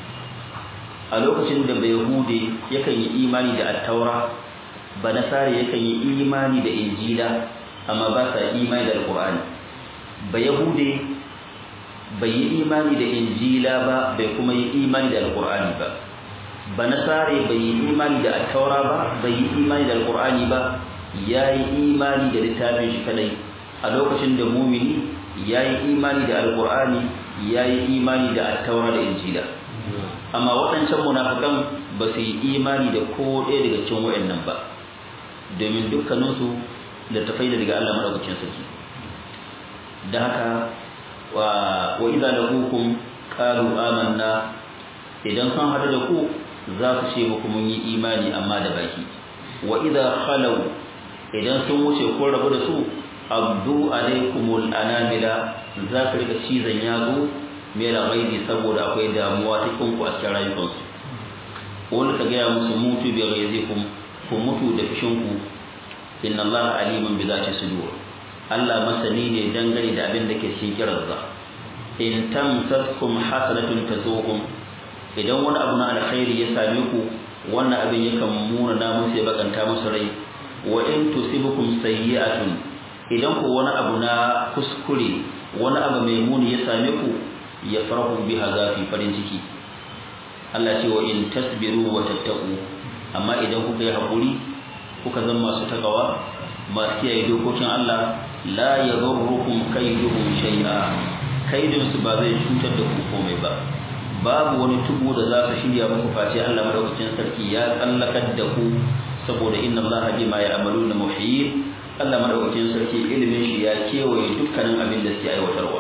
a lokacin da bai hude yakan yi imani da attaura ba nasara yakan yi imani da injila amma ba sa imani da alqur'ani ba yahude bai yi imani da injila ba bai kuma yi imani da alqur'ani ba ba nasare bai yi imani da attaura ba bai yi imani da alqur'ani ba ya yi imani da littafin shi kadai a lokacin da mumini ya yi imani da alqur'ani ya yi imani da attaura da injila amma waɗancan munafikan ba su yi imani da ko ɗaya daga cikin wayannan ba domin dukkaninsu da tafai da daga Allah madaukakin sarki da haka wa wa idza laqukum qalu amanna idan sun hadu da ku za su ce muku mun yi imani amma da baki wa idza khalu idan sun wuce ko rabu da su abdu alaikumul anamila za su rika cizon yazo mera gaibi saboda akwai damuwa ta kinku a cikin rayukansu wani ka gaya musu mutu bi ghaizikum ku mutu da fishinku inna allaha aliman bi zati sudur Allah masani ne dangane da abin da ke cikin kiransa in tamsaskum hasanatun tazuhum idan wani abu na alkhairi ya same ku wannan abin yakan muna na musu ya bakanta musu rai wa in tusibukum sayyi'atun idan ku wani abu na kuskure wani abu mai muni ya same ku ya farahu biha zafi farin ciki Allah ce wa in tasbiru wa tattaqu amma idan kuka yi hakuri kuka zama masu takawa masu kiyaye dokokin Allah la yadurrukum kaiduhum shay'a kaidin su ba zai cutar da ku komai ba babu wani tubu da za su shirya muku face Allah madaukakin sarki ya tsallakar da ku saboda inna Allah bima ya'maluna muhit Allah madaukakin sarki ilimin shi ya kewaye dukkanin abin da suke aiwatarwa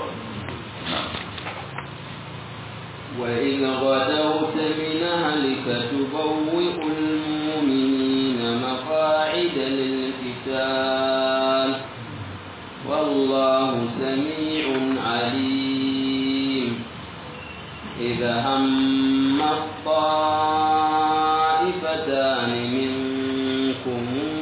وإذ غدوت من أهلك تبوئ المؤمنين مقاعد للقتال والله سميع عليم إذا هم الطائفتان منكم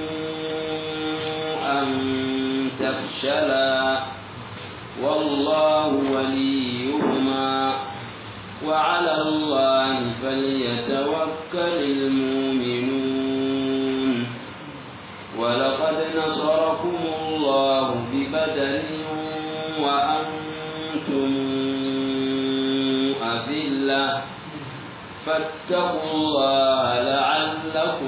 أن تفشلا والله وليهما وعلى الله فليتوكل المؤمنون ولقد نصركم الله ببدن وأنتم أذلة فاتقوا الله لعلكم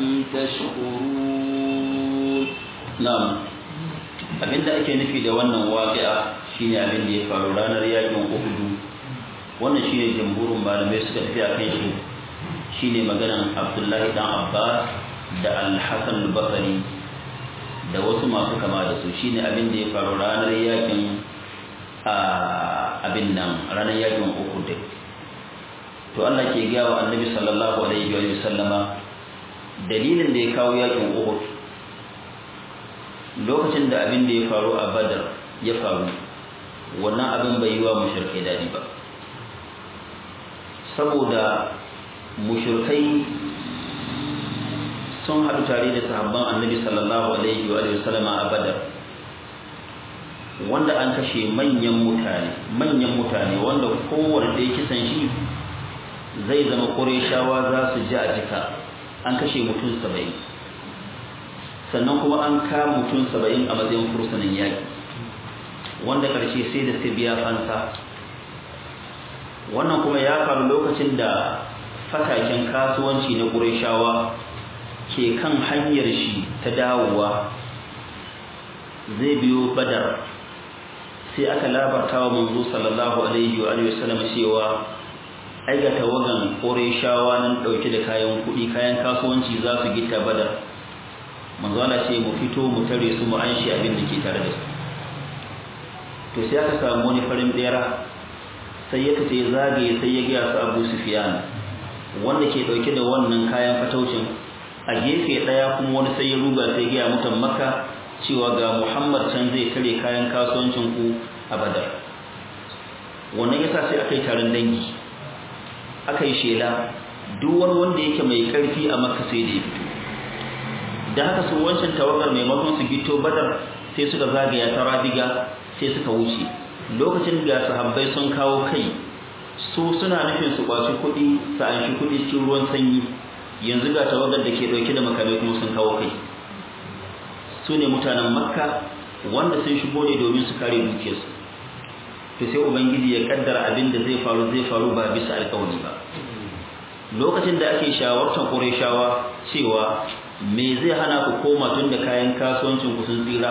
تشكرون na'am abinda ake nufi da wannan waqi'a shine abin da ya faru ranar yakin Uhud wannan shine jamhurin malamai suka tafi a kan shi shine maganan Abdullahi dan Abbas da Al-Hasan al-Basri da wasu masu kama da su shine abin da ya faru ranar yakin a abin nan ranar yakin Uhud to Allah ke gaya wa Annabi sallallahu alaihi wa sallama dalilin da ya kawo yakin Uhud lokacin da abin da ya faru a Badar ya faru wannan abin bai yi wa mushrikai dadi ba saboda mushrikai sun haɗu tare da sahabban Annabi sallallahu alaihi wa sallama a Badar wanda an kashe manyan mutane manyan mutane wanda kowanne da ya kisan shi zai zama ƙureshawa za su ji a jika an kashe mutum saba'in sannan kuma an kama mutum saba'in a matsayin fursunan yaƙi wanda ƙarshe sai da su biya fansa wannan kuma ya faru lokacin da fataken kasuwanci na ƙureshawa ke kan hanyar shi ta dawowa zai biyo badar sai aka labarta wa manzo sallallahu alaihi wa alihi wasallam cewa ai ga tawagan Qurayshawa nan dauke da kayan kuɗi kayan kasuwanci za su gita badar manzo Allah ce mu fito mu tare su mu anshi abin da ke tare da su to sai aka samu wani farin bera sai ya tace zagaye sai ya ga su Abu Sufyan wanda ke dauke da wannan kayan fataucin a gefe daya kuma wani sai ya ruga sai ya ga mutan Makka cewa ga Muhammad can zai tare kayan kasuwancin ku a Badar wannan yasa sai aka yi taron dangi aka yi shela duk wani wanda yake mai karfi a Makka sai da ya fito da haka su wancan tawagar maimakon su gito Badar sai suka zagaya ta Rabiga sai suka wuce lokacin da sahabbai sun kawo kai su suna nufin su kwaci kuɗi su anshi kuɗi cikin ruwan sanyi yanzu ga tawagar da ke ɗauke da makamai kuma sun kawo kai su ne mutanen makka wanda sun shigo ne domin su kare dukiyarsu to sai ubangiji ya kaddara abin da zai faru zai faru ba bisa alƙawari ba lokacin da ake shawartar ƙureshawa cewa me zai hana ku koma tun da kayan kasuwancin ku sun tsira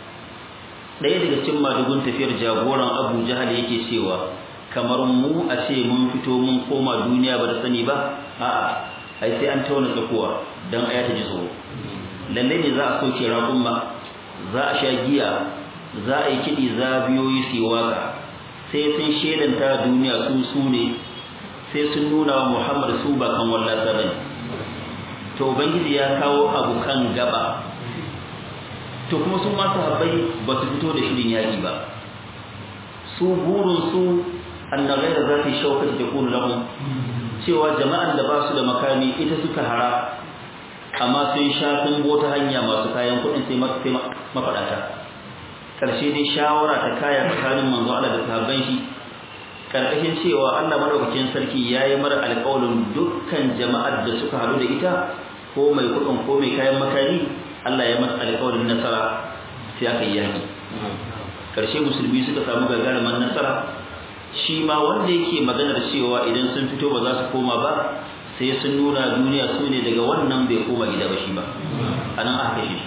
ɗaya daga cikin madugun tafiyar jagoran abu jahal yake cewa kamar mu a ce mun fito mun koma duniya ba da sani ba a'a ai sai an tauna tsakuwa don aya ta ji tsoro lalle ne za a soke raƙumma za a sha giya za a yi kiɗi zabiyoyi su waka sai sun shelanta duniya su su ne sai sun nuna wa muhammad su ba kan wallasa bane to ubangiji ya kawo abu kan gaba to kuma su masu habbai ba su fito da shirin yaƙi ba su burin su annabai da za su yi shaukar da kunu lahum cewa jama'an da ba su da makami ita suka hara amma sun sha sun ta hanya masu kayan kuɗin sai mafaɗata ƙarshe dai shawara ta kaya tsakanin manzo Allah da sahabban shi karkashin cewa Allah madaukakin sarki yayi mara alƙawarin dukkan jama'ar da suka haɗu da ita ko mai kuɗin ko mai kayan makami Allah ya masa alƙawarin nasara sai aka yi yaki ƙarshe musulmi suka samu gagarumin nasara shi ma wanda yake maganar cewa idan sun fito ba za su koma ba sai sun nuna duniya su ne daga wannan bai koma gida ba shi ba a nan aka shi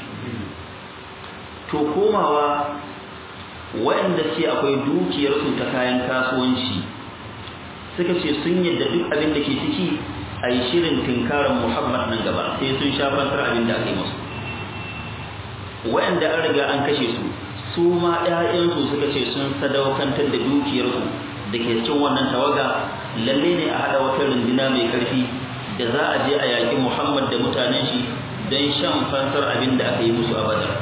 to komawa waɗanda ce akwai dukiyarsu ta kayan kasuwanci suka ce sun yadda duk abin da ke ciki a yi shirin tinkarar muhammad nan gaba sai sun sha fantar abin da aka yi musu waɗanda an riga an kashe su su ma ‘ya'yansu suka ce sun sadaukantar da dukiyarsu da ke cikin wannan tawaga lalle ne a haɗa wata runduna mai ƙarfi da za a je a yaƙi muhammad da mutanen shi don shan fansar abin da aka yi musu a badar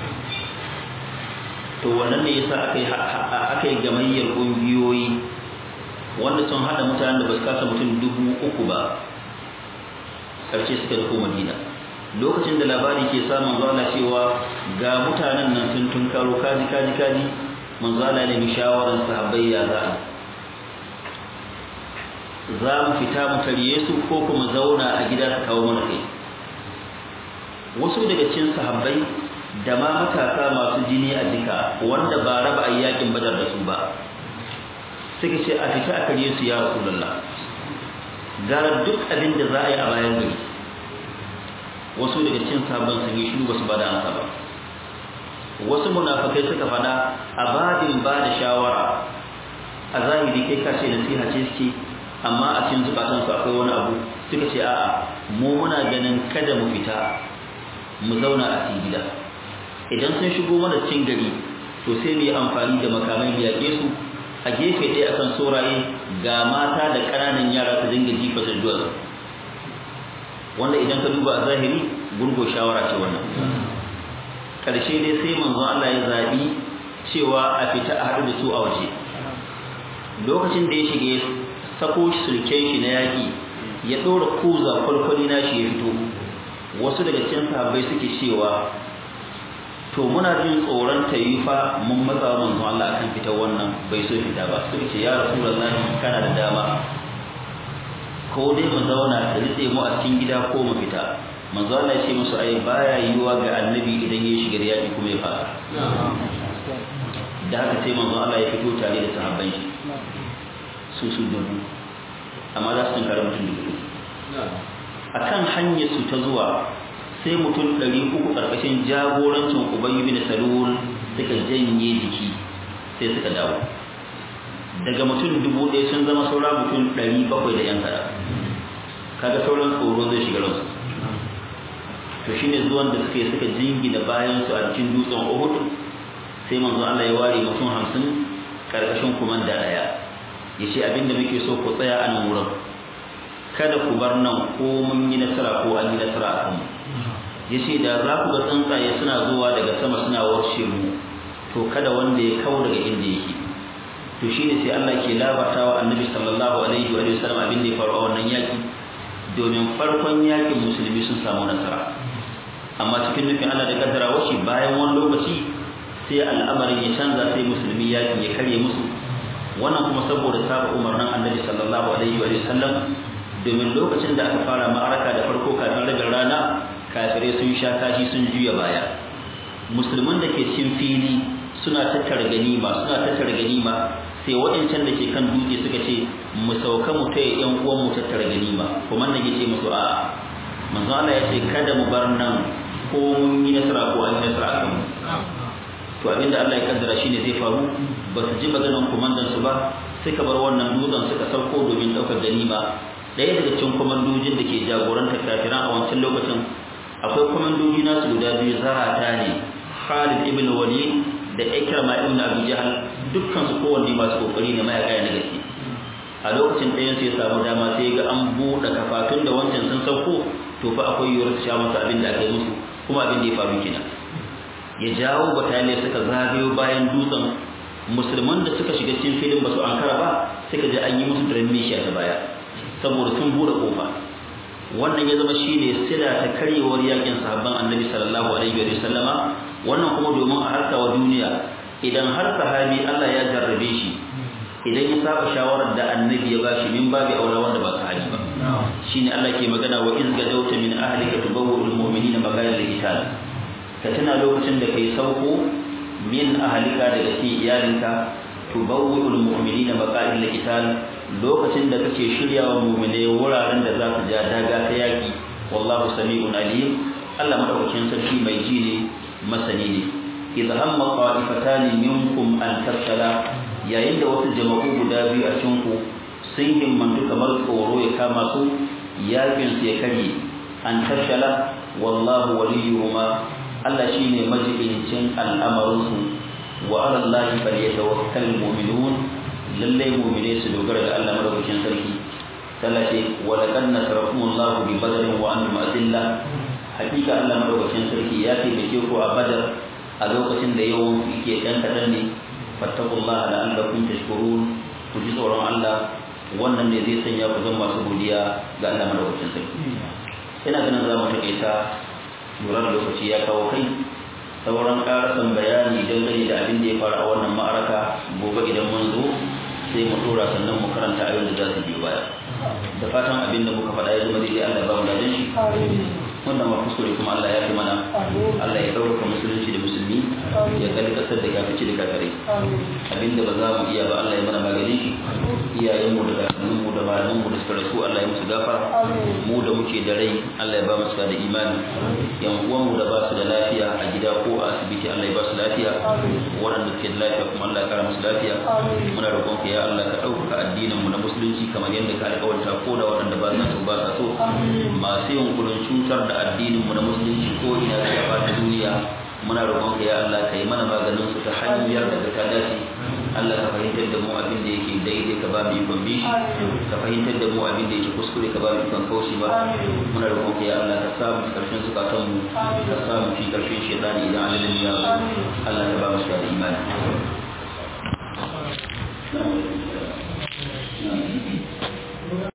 to wannan ne yasa aka yi aka yi gamayyar ƙungiyoyi wanda sun haɗa mutanen da ba su kasa mutum dubu uku ba ƙarshe suka nufo madina lokacin da labari ke samun zuwa cewa ga mutanen nan sun tunkaro kaji kaji kaji manzo Allah ne bi shawaran sahabbai ya za za mu fita mu tarye su ko kuma zauna a gida su kawo mana kai wasu daga cikin sahabbai da ma matasa masu jini a jika wanda ba raba ayyakin badar da su ba suka ce a fita a karye su ya rasulullah gara duk abin da za a yi a bayan gari wasu daga cikin sabon sun yi shiru basu bada ansa ba wasu munafikai suka fada a babin ba da shawara a zahiri kai ka ce nasiha ce suke amma a cikin zukatan su akwai wani abu suka ce a'a mu muna ganin kada mu fita mu zauna a cikin gida idan sun shigo mana cikin gari to sai mu yi amfani da makamai mu yaƙe su a gefe ɗaya akan sauraye ga mata da ƙananan yara su dinga jifa da duwatsu wanda idan ka duba a zahiri gurgo shawara ce wannan ƙarshe dai sai manzon Allah ya zaɓi cewa a fita a haɗu da su a waje lokacin da ya shige sako sulken shi na yaƙi ya ɗora kuza kwalkwali na shi ya fito wasu daga cikin sahabbai suke cewa to muna jin tsoron ta yi fa mun matsa wa manzon Allah akan fitar wannan bai so fita ba suka ce ya rasulullahi kana da dama ko dai mu zauna da ritse mu a cikin gida ko mu fita manzo Allah ya ce musu ai baya yiwa ga annabi idan ya shiga yaki kuma ya fara da haka sai manzo Allah ya fito tare da sahabban shi su su dubu amma za su tunkara mutum dubu akan hanyar su ta zuwa sai mutum ɗari uku ƙarƙashin jagorancin ubayyu bin salul suka janye jiki sai suka dawo daga mutum dubu ɗaya sun zama saura mutum ɗari bakwai da yan kada kaga sauran tsoro zai shiga ransu to shine zuwan da suka yi suka jingina bayan su a cikin dutsen Uhud sai manzo Allah ya ware mutum hamsin karkashin kumanda daya yace abinda muke so ku tsaya a nan wurin kada ku bar nan ko mun yi nasara ko an yi nasara a kanmu yace da za ku ga tsuntsaye suna zuwa daga sama suna warshe mu to kada wanda ya kawo daga inda yake to shine sai Allah ke labartawa annabi sallallahu alaihi wa sallam abin da ya faru a wannan yaki domin farkon yakin musulmi sun samu nasara amma cikin nufin Allah da kaddara washi bayan wani lokaci sai al'amarin ya canza sai musulmi yakin ya karye musu wannan kuma saboda saba umarnin annabi sallallahu alaihi wa sallam domin lokacin da aka fara ma'araka da farko kafin rabin rana kafirai sun sha kashi sun juya baya musulman da ke cin fili suna tattara ganima suna tattara ganima sai waɗancan da ke kan dutse suka ce mu sauka mu taya yan uwan mu tattara ganima kuma nan yace musu a manzo Allah ya ce kada mu bar nan ko mun yi nasara ko an yi nasara akan mu to abinda Allah ya kaddara shine zai faru ba su ji maganar komandan su ba suka bar wannan dutsen suka sauko domin daukar ganima ɗaya daga cikin komandojin da ke jagorantar kafiran a wancan lokacin akwai komandoji nasu guda biyu zarata ne Khalid ibn Walid da Ikrama ibn Abi Jahl dukkan su kowanne masu kokari ne mayaka na gaske a lokacin ɗayan sai ya samu dama sai ga an buɗe kafatun da wancan sun sauko to fa akwai yiwuwar su sha masa abin da aka yi musu kuma abin da ya faru kenan ya jawo bataliya suka zagayo bayan dutsen musulman da suka shiga cikin filin ba su ankara ba suka je an yi musu dramesha ta baya saboda sun buɗe kofa wannan ya zama shine sila ta karyewar yakin sahabban annabi sallallahu alaihi wa sallama wannan kuma domin a harka wa duniya idan har sahabi Allah ya jarrabe shi idan ya saba shawarar da annabi ya bashi min babi aula wanda ba sahabi ba shine Allah ke magana wa iz gadawta min ahlika tubawwil mu'minina magana al-qital ka tuna lokacin da kai sauko min ahlika daga cikin iyalinka tubawwil mu'minina magana al-qital lokacin da kake shiryawa mu'mine wuraren da za su ja daga ta yaki wallahu sami'un alim Allah madaukakin sarki mai ji ne masani ne idza hamma qa'ifatan minkum an tafshala yayin da wasu jama'u guda biyu a cikin ku sun himmantu kamar tsoro ya kama su yakin su ya karye an tafshala wallahu waliyuhuma Allah shine majibincin al'amarin su wa ala Allah falyatawakkal mu'minun lalle mu'mine su dogara ga Allah madaukakin sarki Allah ce wa laqad nasarakumullahu bi badrin wa antum adilla hakika Allah madaukakin sarki ya taimake ku a badar a lokacin da yawan yake ɗan kaɗan ne fattakullah la'allakum tashkurun ku ji tsoron Allah wannan ne zai sanya ku zama masu godiya ga Allah madaukakin sarki ina ganin za mu taƙaita lura da lokaci ya kawo kai sauran ƙarasan bayani dangane da abin da ya faru a wannan ma'araka gobe idan mun zo sai mu tura sannan mu karanta ayoyin da za su biyo baya da fatan abin da muka faɗa ya zama daidai Allah ya ba mu ladan shi wannan ma kuskure kuma Allah ya fi mana Allah ya ɗaukaka musulunci da musulmi ya kalli ƙasar da kafici da kafirai abinda ba za mu iya ba Allah ya mana maganin shi iyayenmu da kakanninmu da malamanmu da suka rasu Allah ya musu gafara mu da muke da rai Allah ya ba mu da imani yan uwanmu da ba su da lafiya a gida ko a asibiti Allah ya ba su lafiya waɗanda suke da lafiya kuma Allah ya kara musu lafiya muna roƙon ka ya Allah ka ɗaukaka addinin mu na musulunci kamar yadda ka alƙawarta ko da waɗanda ba sa so ba sa so masu yunkurin cutar da addinin mu na musulunci ko ina da gaba ta duniya muna roƙon ka ya Allah ka yi mana maganin su ta hanyar da ta dace Allah ka fahimtar da mu abin da yake daidai ka ba mu ikon bi ka fahimtar da mu abin da yake kuskure ka ba mu ikon kaushi ba muna roƙon ka ya Allah ka samu karshen zukatan mu ka samu fi karshen shedani idan alalin ya Allah ka ba mu da imani